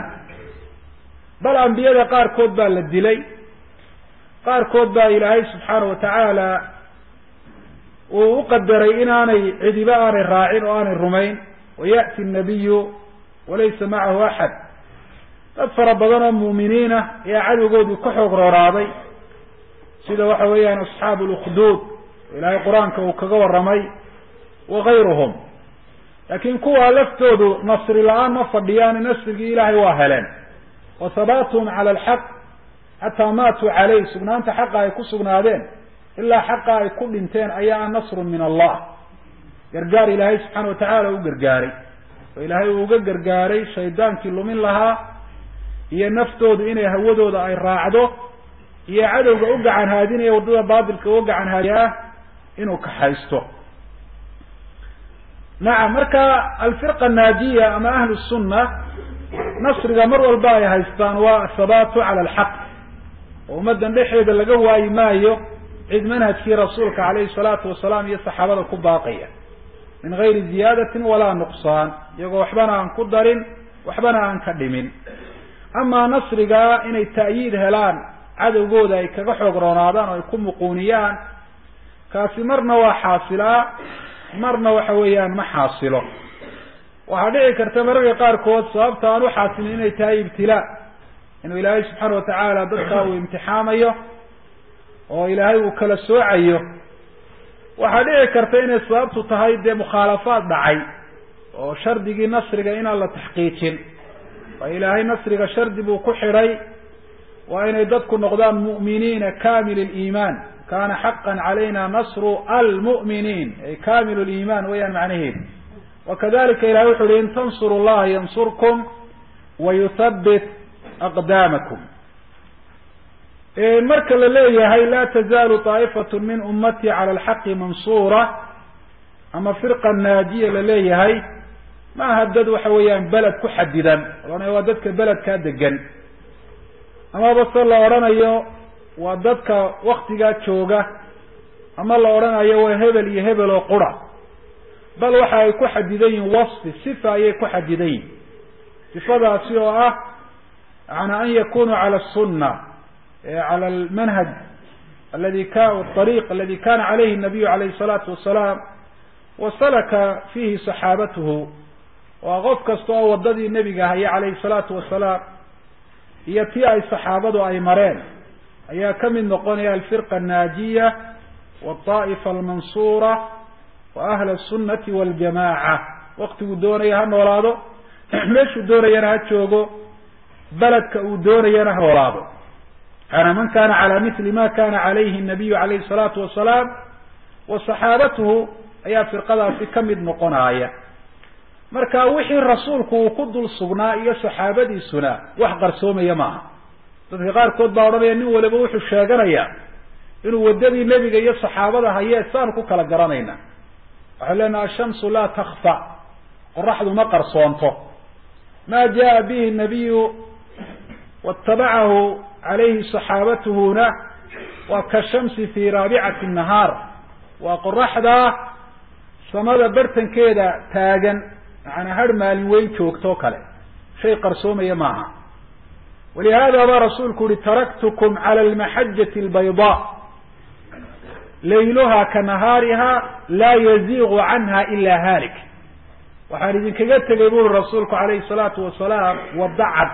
bal ambiyada qaarkood baa la dilay qaarkood baa ilaahay subxaana watacaala uu u qadaray inaanay cidiba aanay raacin oo aanay rumayn waya'ti nabiyu walaysa macahu axad dad fara badan oo mu'miniinah ayaa cadowgoodii ka xoog rooraaday sida waxa weeyaan asxaabu lukhduud ilaahay qur-aanka uu kaga warramay wakayruhum laakiin kuwaa laftoodu nasri la-aan ma fadhiyaan nasrigii ilaahay waa heleen wa habaatuhum cala alxaq xataa maatuu caleyh sugnaanta xaqa ay ku sugnaadeen ilaa xaqa ay ku dhinteen ayaa ah nasrun min allah gargaar ilaahay subxaana watacaala u gargaaray oo ilaahay uu uga gargaaray shaydaankii lumin lahaa iyo naftoodu inay hawadooda ay raacdo iyo cadowga u gacan haadinaya waddada baatilka uga gacan haadiya ah inuu kaxaysto nacam marka alfirqa naajiya ama ahlu sunna nasriga mar walba ay haystaan waa athabaatu cala alxaq oo ummaddan dhexeeda laga waayi maayo cid manhajkii rasuulka calayhi salaatu wasalaam iyo saxaabada ku baaqaya min gayri ziyaadatin walaa nuqsaan iyagoo waxbana aan ku darin waxbana aan ka dhimin amaa nasriga inay ta'yiid helaan cadowgooda ay kaga xoog roonaadaan oo ay ku muquuniyaan kaasi marna waa xaasilaa marna waxa weeyaan ma xaasilo waxaa dhici karta mararka qaarkood sababta aan uxaasilin inay tahay ibtilaa inuu ilaahay subxaana watacaala dadkaa uu imtixaamayo oo ilaahay uu kala soocayo waxaa dhici karta inay sababtu tahay dee mukhaalafaad dhacay oo shardigii nasriga inaan la taxqiijin waa ilaahay nasriga shardi buu ku xidhay waa inay dadku noqdaan mu'miniina kamil liimaan kana xaqan calayna nasru almu'miniin ay kamil liimaan weyaan macnaheedu wakadalika ilahay wuxu uhi in tansuru llaha yansurkum wayuthabbit aqdaamakum marka la leeyahay la tazaalu طaa'ifatu min ummati cala alxaqi mansuura ama firqa naajiya la leeyahay ma aha dad waxa weeyaan beled ku xadidan ohanaya waa dadka beledkaa degan amaba se la odhanayo waa dadka waktigaa jooga ama la odhanayo waa hebel iyo hebel oo qura bal waxa ay ku xadidan yihin wasfi sifa ayay ku xadidan yihin sifadaasi oo ah yana an yakunuu cala sunna cala almanhaj aladi ka ariiq aladi kana calayhi nabiyu calayhi salaatu wasalaam wa salaka fihi saxaabatuhu waa qof kasta oo waddadii nebiga haya calayhi salaatu wasalaam iyo tii ay saxaabadu ay mareen ayaa ka mid noqonaya alfirqa annaajiya walطaa'ifa almansuura wa ahla asunati waljamaaca waktiguu doonaya ha noolaado meeshuu doonayana ha joogo beledka uu doonayana ha noolaado ana man kana cala mili ma kana calayhi nabiyu calayhi salaatu wasalaam wa saxaabatuhu ayaa firqadaasi ka mid noqonaya marka wixii rasuulku uu ku dul sugnaa iyo saxaabadiisuna wax qarsoomaya maaha dadka qaarkood baa odhanaya nin waliba wuxuu sheeganayaa inuu waddadii nebiga iyo saxaabada hayee saanu ku kala garanayna waxay leenaha ashamsu laa takfa qoraxdu ma qarsoonto ma jaa bihi nabiyu waatabacahu calayhi saxaabatuhuna waa ka shamsi fi raabicati nahaar waa qoraxda samada bartankeeda taagan macanaa har maalin weyn joogto kale shay qarsoomaya maaha walihada baa rasuulku uhi taraktukum cala almaxajati albayda layluha ka nahaariha laa yaziigu canha ila halik waxaan idinkaga tegay buri rasuulku calayhi salaatu wasalaam wadda cad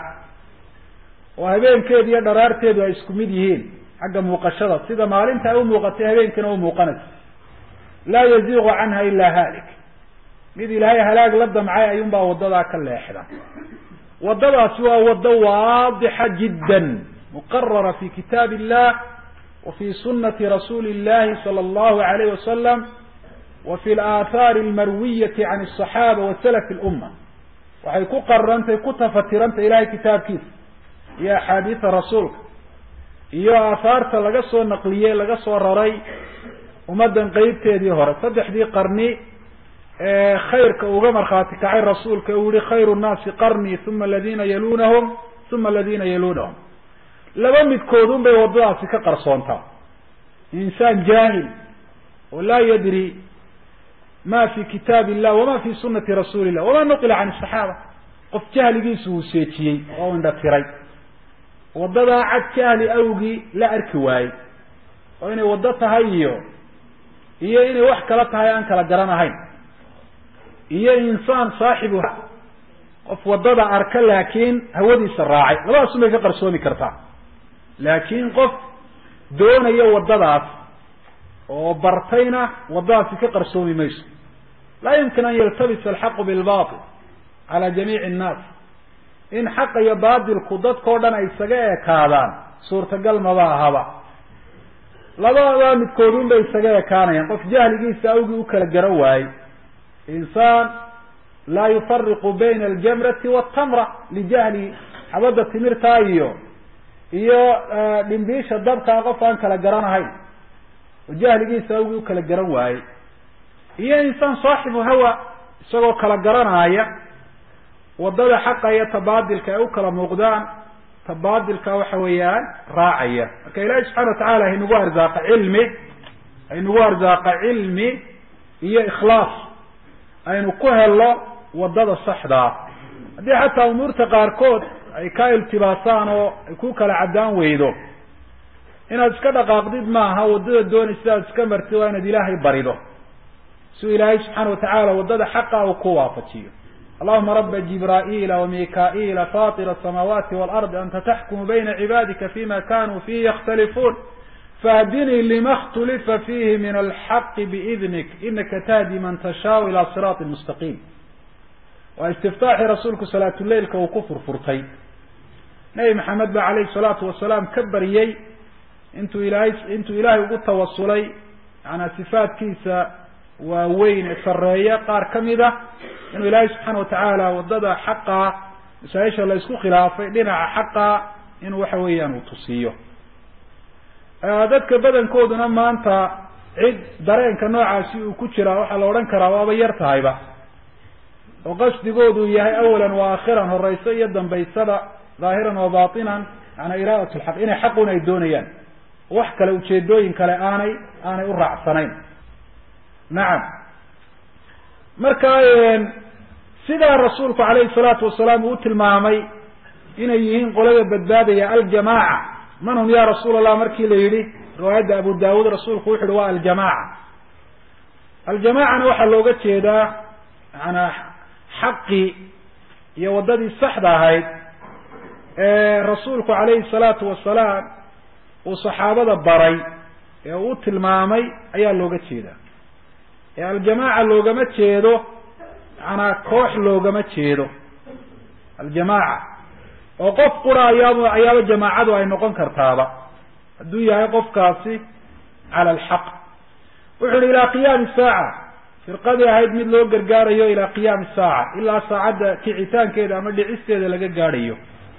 oo habeenkeedu iyo dharaarteedu ay isku mid yihiin xagga muuqashada sida maalinta ay umuuqatay habeenkina u muuqanaysa laa yaziigu canha ila halik mid ilaahay halaag la damcay ayuunbaa waddadaa ka leexda waddadaasi waa waddo waadixa jiddan muqarara fi kitaab illah wa fi sunati rasuuli illahi sala allahu alayh wasalam wa fi alaahaari almarwiyati can asaxaaba wa salafi lumma waxay ku qararantay ku tafatirantay ilahay kitaabkiisa iyo axaadiida rasuulka iyo aahaarta laga soo naqliyey laga soo raray ummaddan qeybteedii hore saddexdii qarni ee khayrka uga markhaati kacay rasuulka uu yihi khayru nnaasi qarnii uma aladina yalunahum uma aladina yalunahum laba midkoodun bay waddadaasi ka qarsoontaa insaan jaahil oo laa yadri ma fi kitaab illah wama fi sunati rasuuli illah wama nuqila can asaxaaba qof jahligiisu uu seejiyey oo indha tiray waddadaa cad jahli awgii la arki waayey oo inay waddo tahay iyo iyo inay wax kala tahay aan kala garanahayn iyo insaan saaxibu qof waddada arka laakiin hawadiisa raacay labadaas unbay ka qarsoomi kartaa laakiin qof doonaya waddadaas oo bartayna waddadaasi ka qarsoomi mayso laa yumkin an yaltabisa alxaqu bilbatil cala jamiici annaas in xaqa iyo baatilku dadkao dhan ay isaga ekaadaan suurtagal maba ahaba labadaa midkoodun bay isaga ekaanayaan qof jahligiisa awgii u kala garan waayey insaan laa yufariqu bayna aljamrati waltamra lijahli xabadda timirtaa iyo iyo dhimbiisha dabkaa qof aan kala garanahayn oo jahligiisa awgii u kala garan waayey iyo insaan saaxibu hawa isagoo kala garanaaya waddada xaqa iyo tabaadilka ay u kala muuqdaan tabaadilka waxa weeyaan raacaya marka ilaahi subxana watacala haynagu arzaaqa cilmi haynagu arzaaqa cilmi iyo ikhlaas aynu ku helno waddada saxdaa haddii xataa umuurta qaarkood ay ka iltibaasaan oo ay ku kala caddaan weydo inaad iska dhaqaaqdid maaha waddada doonay sidaad iska martid waa inaad ilaahay barido si uu ilaahay subxaana watacaala waddada xaqa uu ku waafajiyo allahuma raba jibraa'iila wamika'ila fatir asamaawaati waalardi anta taxkumu bayna cibaadika fima kanuu fihi yakhtalifuun fahdinii lima اkhtulifa fihi min alxaqi biidnik inaka tahdi man tashaau ila siraati mustaqiim waa istiftaaxii rasuulku salaatuleilka uu ku furfurtay nebi maxamed ba calayhi salaatu wasalaam ka baryey intuu ilaahay intuu ilaahay ugu tawasulay maanaa sifaadkiisa waaweyn ee sareeya qaar ka mid a inuu ilaahay subxaana watacaala waddada xaqa masaa-isha la isku khilaafay dhinaca xaqa inuu waxa weeyaan uu tusiiyo dadka badankooduna maanta cid dareenka noocaasi uu ku jiraa waxaa la odhan karaa waaba yar tahayba oo qasdigoodu yahay awalan wa aakhiran horeyso iyo dambaysada dhaahiran wa batinan maanaa iraadat lxaq inay xaqun ay doonayaan wax kale ujeedooyin kale aanay aanay u raacsanayn nacam marka sidaa rasuulku calayhi salaatu wasalaam uu u tilmaamay inay yihiin qolada badbaadaya aljamaaca man hum ya rasuul allah markii la yidhi riwaayadda abu daawuud rasuulku wuxu uhi waa aljamaaca aljamaacana waxaa looga jeedaa maanaa xaqii iyo waddadii saxda ahayd ee rasuulku calayhi salaatu wasalaam uu saxaabada baray ee uu u tilmaamay ayaa looga jeedaa ee aljamaaca loogama jeedo macanaa koox loogama jeedo aljamaaca oo qof qura ayaaba ayaaba jamaacadu ay noqon kartaaba hadduu yahay qofkaasi cala alxaq wuxu uhi ilaa qiyaami saaca firqadii ahayd mid loo gargaarayo ilaa qiyaami saaca ilaa saacadda kicitaankeeda ama dhicisteeda laga gaadhayo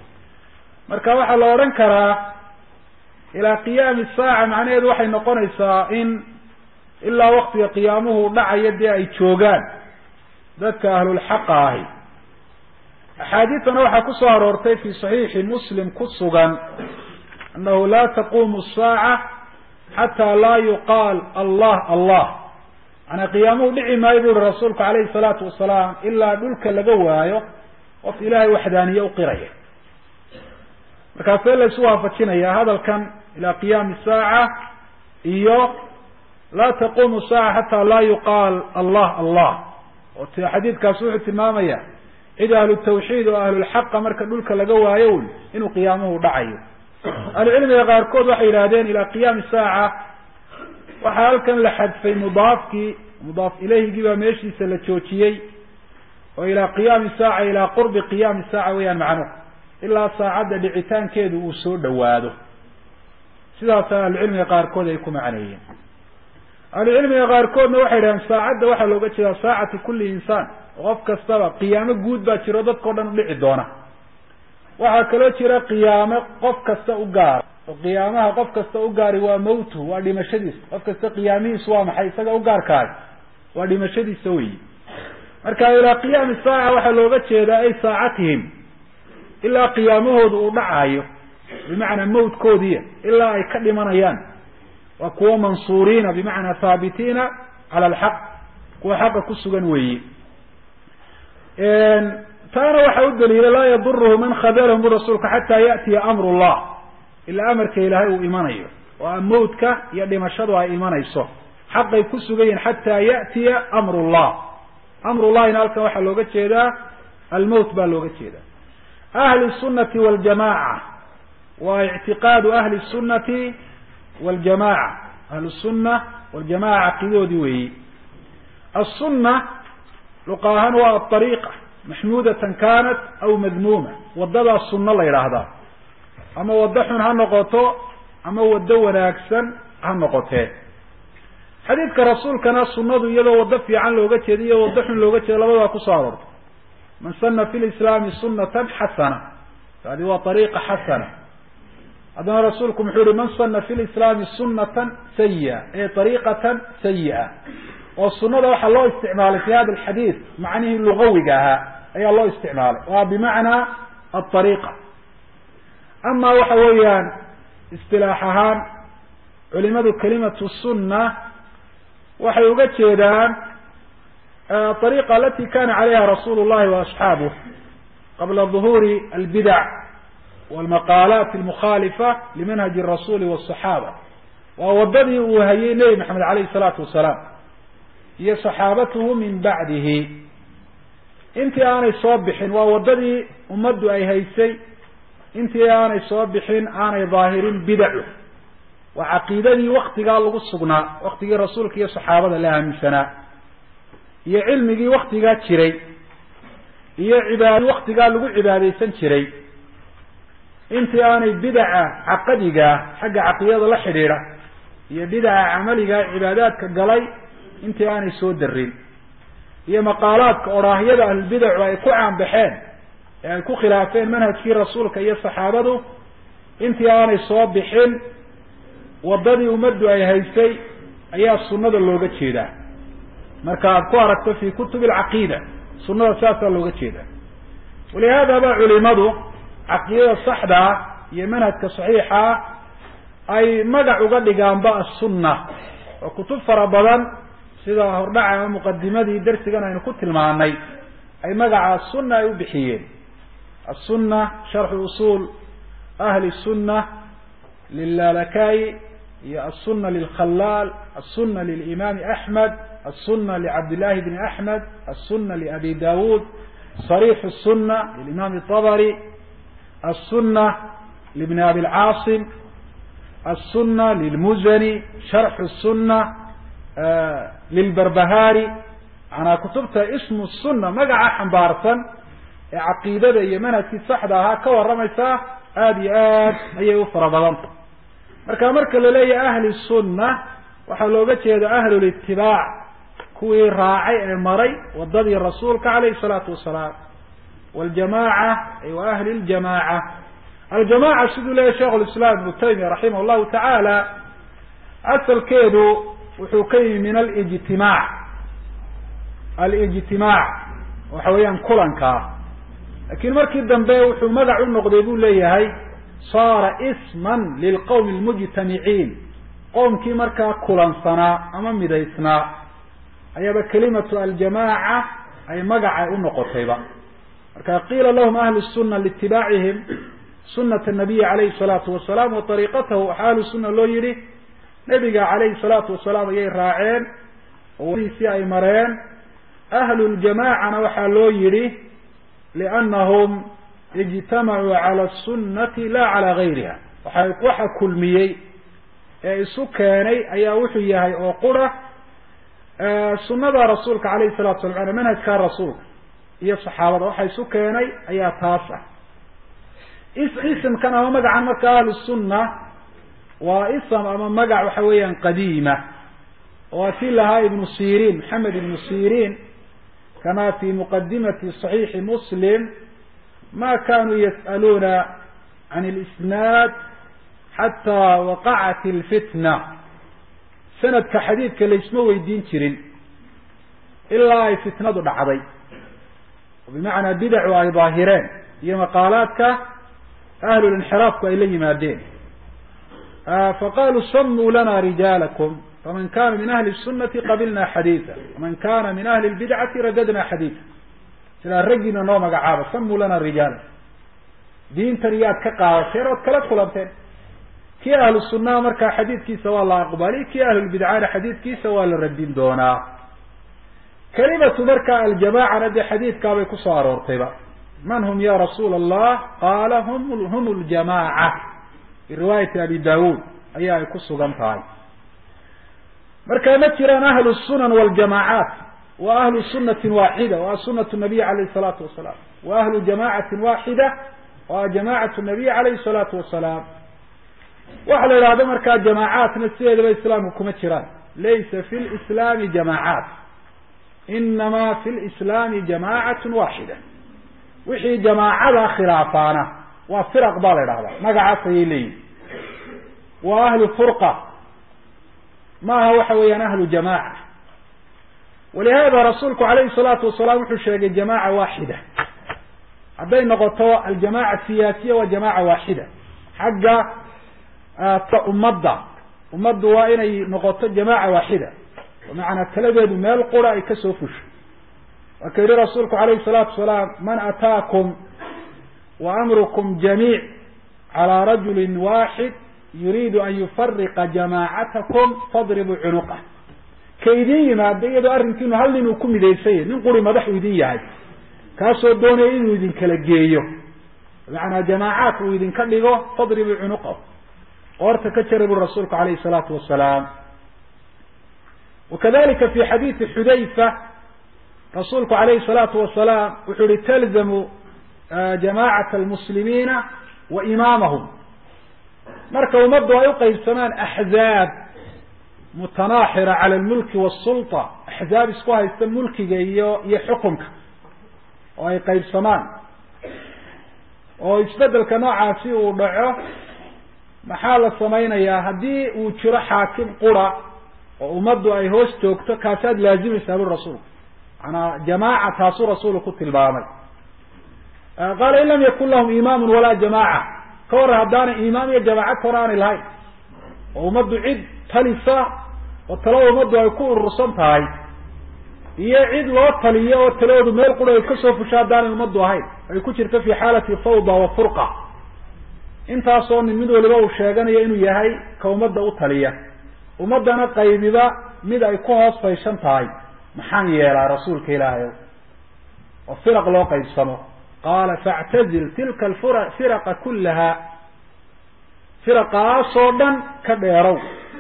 marka waxaa la odhan karaa ilaa qiyaami saaca macnaheedu waxay noqonaysaa in ilaa waktiga qiyaamuhu dhacayo dee ay joogaan dadka ahlulxaqa ahi axaadiidtana waxaa ku soo aroortay fi saxiixi muslim ku sugan annahu laa taquumu saaca xataa laa yuqaal allah allah maanaa qiyaamuhu dhici maayo bu uhi rasuulku calayhi salaatu wasalaam ilaa dhulka laga waayo qof ilaahay waxdaaniye uqiraya markaasee la isu waafajinayaa hadalkan ilaa qiyaami saaca iyo laa taquumu saaca xataa laa yuqaal allah allah oo t xadiidkaas wuxuu tilmaamaya cid ahlu tawxiid oo ahlulxaqa marka dhulka laga waayo wy inuu qiyaamuhu dhacayo ahlucilmiga qaarkood waxay yidhahdeen ilaa qiyaami saaca waxaa halkan la xadfay mudaafkii mudaaf ilayhigii baa meeshiisa la joojiyey oo ilaa qiyaami saaca ilaa qurbi qiyaami saaca weeyaan macnuhu ilaa saacadda dhicitaankeedu uu soo dhawaado sidaasa ahlucilmiga qaarkood ay ku macneeyeen ahlucilmiga qaarkoodna waxay yidhahdeen saacadda waxaa looga jeedaa saacati kulli insaan oo qof kastaba qiyaamo guud baa jiro dadkao dhan udhici doona waxaa kaloo jira qiyaamo qof kasta u gaara oo qiyaamaha qof kasta u gaari waa mawtu waa dhimashadiisa qof kasta qiyaamihiisu waa maxay isaga u gaarkahay waa dhimashadiisa weyi marka ilaa qiyaami saaca waxaa looga jeedaa ay saacatihim ilaa qiyaamahooda uu dhacayo bimacnaa mawtkoodiiya ilaa ay ka dhimanayaan waa kuwa mansuuriina bimacnaa haabitiina cala alxaq kuwa xaqa ku sugan weeye taana waxaa u daliila laa yaduruhu man khadalahum bu rasuulka xataa ya'tiya amru llah ilaa amarka ilaahay uu imanayo oo a mawtka iyo dhimashadu ay imanayso xaqay ku sugan yihin xataa ya'tiya amr llah amrullahina halkan waxaa looga jeedaa almowt baa looga jeedaa ahli sunnati waljamaca waa ictiqaadu ahli sunnati waljamaca ahlu sunna waljamaca caqiidadoodii weeyi aلsuna luqa ahaan waa aariiqa maxmuudatan kanat aw madmuuma wadadaa sunno la yidhaahdaa ama waddo xun ha noqoto ama waddo wanaagsan ha noqotee xadiidka rasuulkana sunadu iyadoo waddo fiican looga jeeda iyo waddo xun looga jeeda labadaa kusoo aroortay man sana fi lislaami sunatan xasana taadi waa ariiqa xasana haddana rasuulku muxuu yihi man sana fi lislaami sunatan sayi-a ee ariiqatan sayi-a oo sunada waxaa loo isticmaalay fi hada alxadiid macnihii lugawiga ahaa ayaa loo isticmaalay waa bimacnaa aariiqa ama waxa weeyaan istilaax ahaan culimadu kalimatu sunna waxay uga jeedaan ariiqa alati kana calayha rasuulu llahi waasxaabuh qabla duhuuri albidac walmaqaalaat almukhaalifa limanhaji rasuli wasaxaaba waa wadadii uu hayay nebi maxamed alayhi salaatu wasalaam iyo saxaabatuhu min bacdihi intii aanay soo bixin waa wadadii ummaddu ay haysay intii aanay soo bixin aanay daahirin bidacu waa caqiidadii waktigaa lagu sugnaa waktigii rasuulka iyo saxaabada la aaminsanaa iyo cilmigii waktigaa jiray iyo cibaad waktigaa lagu cibaadaysan jiray intii aanay bidaca caqadigaa xagga caqiidada la xidhiidha iyo bidaca camaligaa cibaadaadka galay intii aanay soo darin iyo maqaalaadka odhaahyada ahlulbidacu ay ku caanbaxeen ee ay ku khilaafeen manhajkii rasuulka iyo saxaabadu intii aanay soo bixin wadadii ummaddu ay haysay ayaa sunnada looga jeedaa marka aad ku aragto fi kutubi alcaqiida sunnada saasaa looga jeedaa walihaada ba culimadu caqiidada saxdaa iyo manhajka saxiixaa ay magac uga dhigaanba assunna oo kutub fara badan sida hordhaca ama muqadimadii darsigan aynu ku tilmaanay ay magaca asunna ay u bixiyeen aلsuna sharxu usul ahli الsuna lilalakayi iyo aلsuna lilkhalaal aلsuna lilimaami axmed aلsuna licabdillahi bni axmed aلsuna liabi dawud صarix الsuna lilimaam الطabri aلsuna libni abi اlcaasim aلsuna lilmuzani sharxu الsuna lilbarbahari manaa kutubta ismu sunna magaca xambaarsan ee caqiidada iyo manhajkii saxda ahaa ka warramaysaa aada iyo aad ayay u fara badanta marka marka la leeyahay ahli sunna waxaa looga jeeda ahlulitibaac kuwii raacay ee maray wadadii rasuulka calayhi salaatu wasalaam waljamaaca ay wa ahli ljamaaca aljamaca siduu leeyahy sheikh lislaam ibnu taymiya raximah llahu tacaala asalkeedu wuxuu ka yimi min alijtimaac alijtimaac waxa weeyaan kulankaa lakin markii dambe wuxuu magac u noqday buu leeyahay saara isman lilqowmi lmujtamiciin qowmkii markaa kulansanaa ama midaysnaa ayaaba kelimatu aljamaaca ay magacay u noqotayba marka qiila lahum ahlu suna liitibaacihim sunata nabiyi calayhi salaatu wasalaam wa ariiqatahu waxaa ahlu sunna loo yihi nebiga calayhi salaatu wasalaam ayay raaceen oo wadiisii ay mareen ahlu ljamaacana waxaa loo yihi liannahum ijtamacuu cala sunnati la cala gayriha waxa waxa kulmiyey ee isu keenay ayaa wuxuu yahay oo qura sunada rasuulka calayhi salatu salam ana manhajka rasuulka iyo saxaabada waxa isu keenay ayaa taas ah isimkan ama magacan marka ahlu sunna waa ism ama magac waxa weeyaan qadiima oo si lahaa ibnu sirin maxamed ibnu sirin kama fi muqadimati صaxiixi muslim ma kanuu yas'aluuna can اlisnaad xataa waqacat اlfitna sanadka xadiidka laysma weydiin jirin ilaa ay fitnadu dhacday bimacnaa bidacu ay daahireen iyo maqaalaadka ahlulinxiraafku ay la yimaadeen faqaluu samuu lana rijaalakum faman kana min ahli الsunati qabilna xadiida waman kana min ahli اlbidcati radadna xadiida sidaa raggiina noo magacaaba samuu lana rijaala diintan iyaad ka qaadateen ood kala kulanteen kii ahlu sunnaha markaa xadiidkiisa waa la aqbali kii ahlulbidcana xadiidkiisa waa la radin doonaa kelimatu marka aljamacana dee xadiidkaabay kusoo aroortayba man hum ya rasuula allah qaala hum hum ljamaca fi riwaayati abi daawuud ayaa ay ku sugan tahay marka ma jiraan ahlu sunan waljamaacaat wa ahlu sunatin waaxida wa sunatu nabiy alayh salaatu wasalaam wa ahlu jamacatin waaxida wa jamacatu nabiy alayhi salaatu wasalaam waxa la yidhahdo markaa jamaacaatna sideedaba islaamka kuma jiraan laysa fi lislaami jamaacaat inama fi lislaami jamacatu waaxida wixii jamaacada khilaafaana waa firaq baa la idhahdaa magacaas ayay leeyihin waa ahlu furqa ma aha waxa weeyaan ahlu jamaca walihada rasuulku alayhi salaatu wasalaam wuxuu sheegay jamaca waaxida hadday noqoto aljamaca siyaasiya waa jamaca waaxida xagga ummadda ummaddu waa inay noqoto jamaca waaxida bimacnaa taladeedu meel qura ay kasoo fusho waa ka yihi rasuulku alayhi salaatu wasalaam man ataakum wa amrukum jamiic calى rajuli waaxid yuriidu an yufariqa jamaacatakum fadribuu cunuqah ka idin yimaada iyadoo arrinkiinu hal nin uu ku midaysanya nin quri madaxu idin yahay kaasoo doonaya inuu idin kala geeyo bimacnaa jamaacaat uu idinka dhigo fadribuu cunuqah qoorta ka jara buri rasuulku alayhi salaatu wasalaam wakadalika fi xadiidi xudayfa rasuulku alayhi salaatu wasalaam wuxuu yihi talzamu jamacata almuslimiina wa imaamahum marka ummaddu ay uqaybsamaan axzaab mutanaaxira cala almulki wasulta axzaab isku haysta mulkiga iyo iyo xukunka oo ay qaybsamaan oo isbedelka noocaasi uu dhaco maxaa la samaynayaa haddii uu jiro xaakim qura oo ummaddu ay hoos joogto kaasaad laazimaysaa buri rasuulku maanaa jamaaca taasuu rasuulu ku tilmaamay qaala in lam yakun lahum imaamun walaa jamaaca ka warran haddaanay imaam iyo jamaaca ka hor aanay lahayn oo ummaddu cid talisa oo talada ummaddu ay ku urursan tahay iyo cid loo taliyo oo taloodu meel qura ay kasoo fusho haddaanay ummaddu ahayn ay ku jirto fi xaalati fawda wa furqa intaasoo nin mid waliba uu sheeganayo inuu yahay ka ummadda u taliya ummaddana qaybiba mid ay ku hoos fayshan tahay maxaan yeelaa rasuulka ilaahay oo firaq loo qaybsamo qaala factazil tilka alfura firaqa kullaha firaqaasoo dhan ka dheerow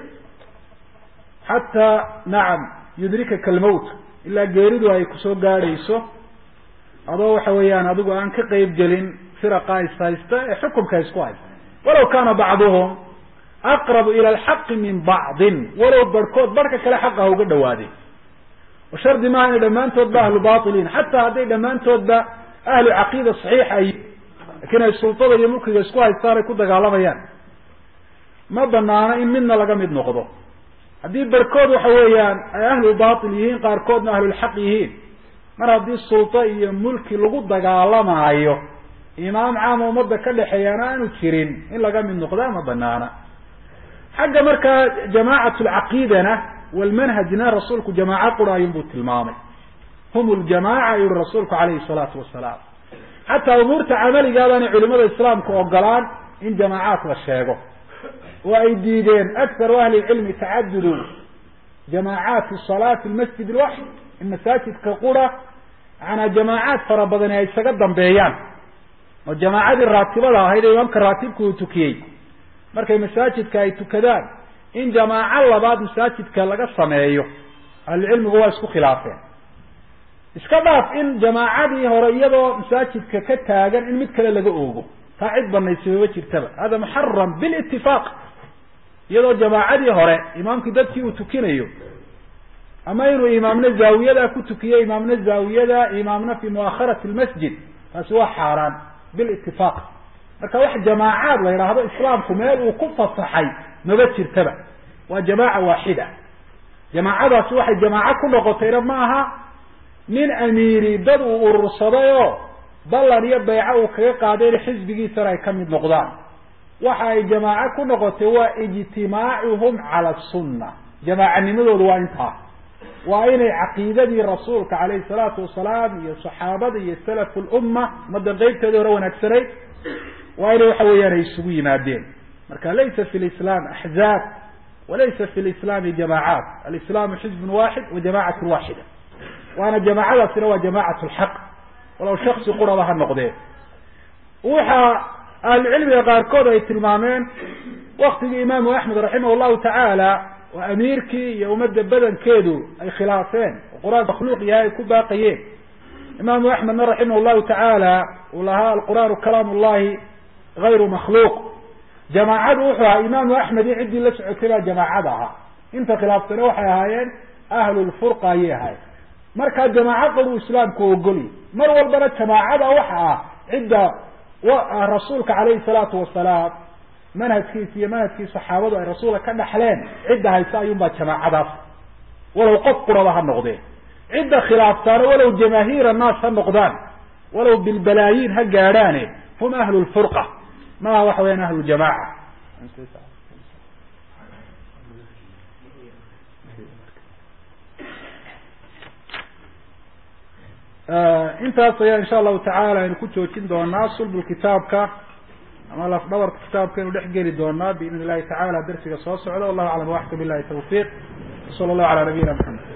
xataa nacam yudrikaka almowt ilaa geeridu ay kusoo gaadhayso adoo waxa weeyaan adigu aan ka qeyb gelin firaqa is haysta ee xukumka isku haysta walaw kaana bacduhum aqrabu ila alxaqi min bacdin walow barhkood barhka kale xaqa ha uga dhawaaday oo shardi maaha inay dhammaantoodba ahlu bailiin xataa hadday dhammaantoodba ahlu caqiida saxiixa ay lakin ay sultada iyo mulkiga isku haystaan ay ku dagaalamayaan ma banaano in midna laga mid noqdo haddii barhkood waxa weeyaan ay ahlu bail yihiin qaarkoodna ahlulxaq yihiin mar haddii sulto iyo mulki lagu dagaalamaayo imaam caama ummadda ka dhexeeyaana aanu jirin in laga mid noqdaa ma banaana xagga markaa jamacat lcaqiidana walmanhajna rasuulku jamaaco qura ayun buu tilmaamay hum ljamaca yuhi rasuulku alayhi salaatu wasalaam xataa umuurta camaligaabana culimada islaamka ogolaan in jamaacaat la sheego oo ay diideen akharu ahli lcilmi tacadudu jamaacaati salaa fi lmasjid lwaxid in masaajidka qura maanaa jamaacaad fara badani ay isaga dambeeyaan oo jamaacadii raatibada ahayd ee imaamka raatibka uu tukiyey markay masaajidka ay tukadaan in jamaaco labaad masaajidka laga sameeyo ahlucilmigu waa isku khilaafeen iska dhaaf in jamaacadii hore iyadoo masaajidka ka taagan in mid kale laga oogo taa cid banaysimama jirtaba hada muxaram bilitifaaq iyadoo jamaacadii hore imaamkii dadkii uu tukinayo ama inuu imaamna zaawiyada ku tukiyo imaamna zaawiyada imaamna fi muakharati lmasjid taasi waa xaaraan bilitifaaq marka wax jamaacaad la yidhaahdo islaamku meel uu ku fasaxay maba jirtaba waa jamaaca waaxida jamaacadaasi waxay jamaaco ku noqotayna ma aha nin amiiri dad uu urursaday oo ballan iyo bayco uu kaga qaaday in xisbigiisana ay ka mid noqdaan waxa ay jamaaco ku noqotay waa ijtimaacuhum cala sunna jamaacanimadoodu waa intaa waa inay caqiidadii rasuulka calayhi salaatu wasalaam iyo saxaabada iyo salafu lumma ummadda qeybteedii hore wanaagsanayd waa inay waxa weeyaan ay isugu yimaadeen marka laysa fi lislaam axzaab walaysa fi lislaami jamaacaat alislaamu xizbun waaxid wa jamacatu waaxida waana jamaacadaasina waa jamacat lxaq walow shaksi quraba ha noqdee waxa ahlucilmiga qaarkood ay tilmaameen waktigii imaamu axmed raximah llahu tacaala oo amiirkii iyo ummadda badankeedu ay khilaafeen oo qur-aan makhluuq yahay ay ku baaqayeen imaamu axmedna raximah llahu tacaala uu lahaa alqur'aanu kalaam ullahi gayru makhluuq jamaacadu wuxuu ahaa imaamu axmed iyo ciddii la socotay baa jamaacada ahaa inta khilaaftane waxay ahaayeen ahlulfurqa ayay ahaayeen markaa jamaaco qor uu islaamku ogolya mar walbana jamaacada waxa ah cidda rasuulka calayhi salaatu wasalaam manhajkiisa iyo manhajkii saxaabadu ay rasuulka ka dhaxleen cidda haysa ayuunbaa jamaacadaas walow qof quraba ha noqdeen cidda khilaaftaana walow jamaahiir annaas ha noqdaan walow bilbalaayiin ha gaadhaane hum ahlu lfurqa maaha waxa weyaan ahlu jamaca intaas ayaa insha allahu tacala aynu ku joojin doonaa sulbul kitaabka ama laf dhabarka kitaabka aynu dhex geli doonaa biidn illahi tacala darsiga soo socda wallahu aclam waxka billahi tawfiiq sala allahu ala nabiyina maxamed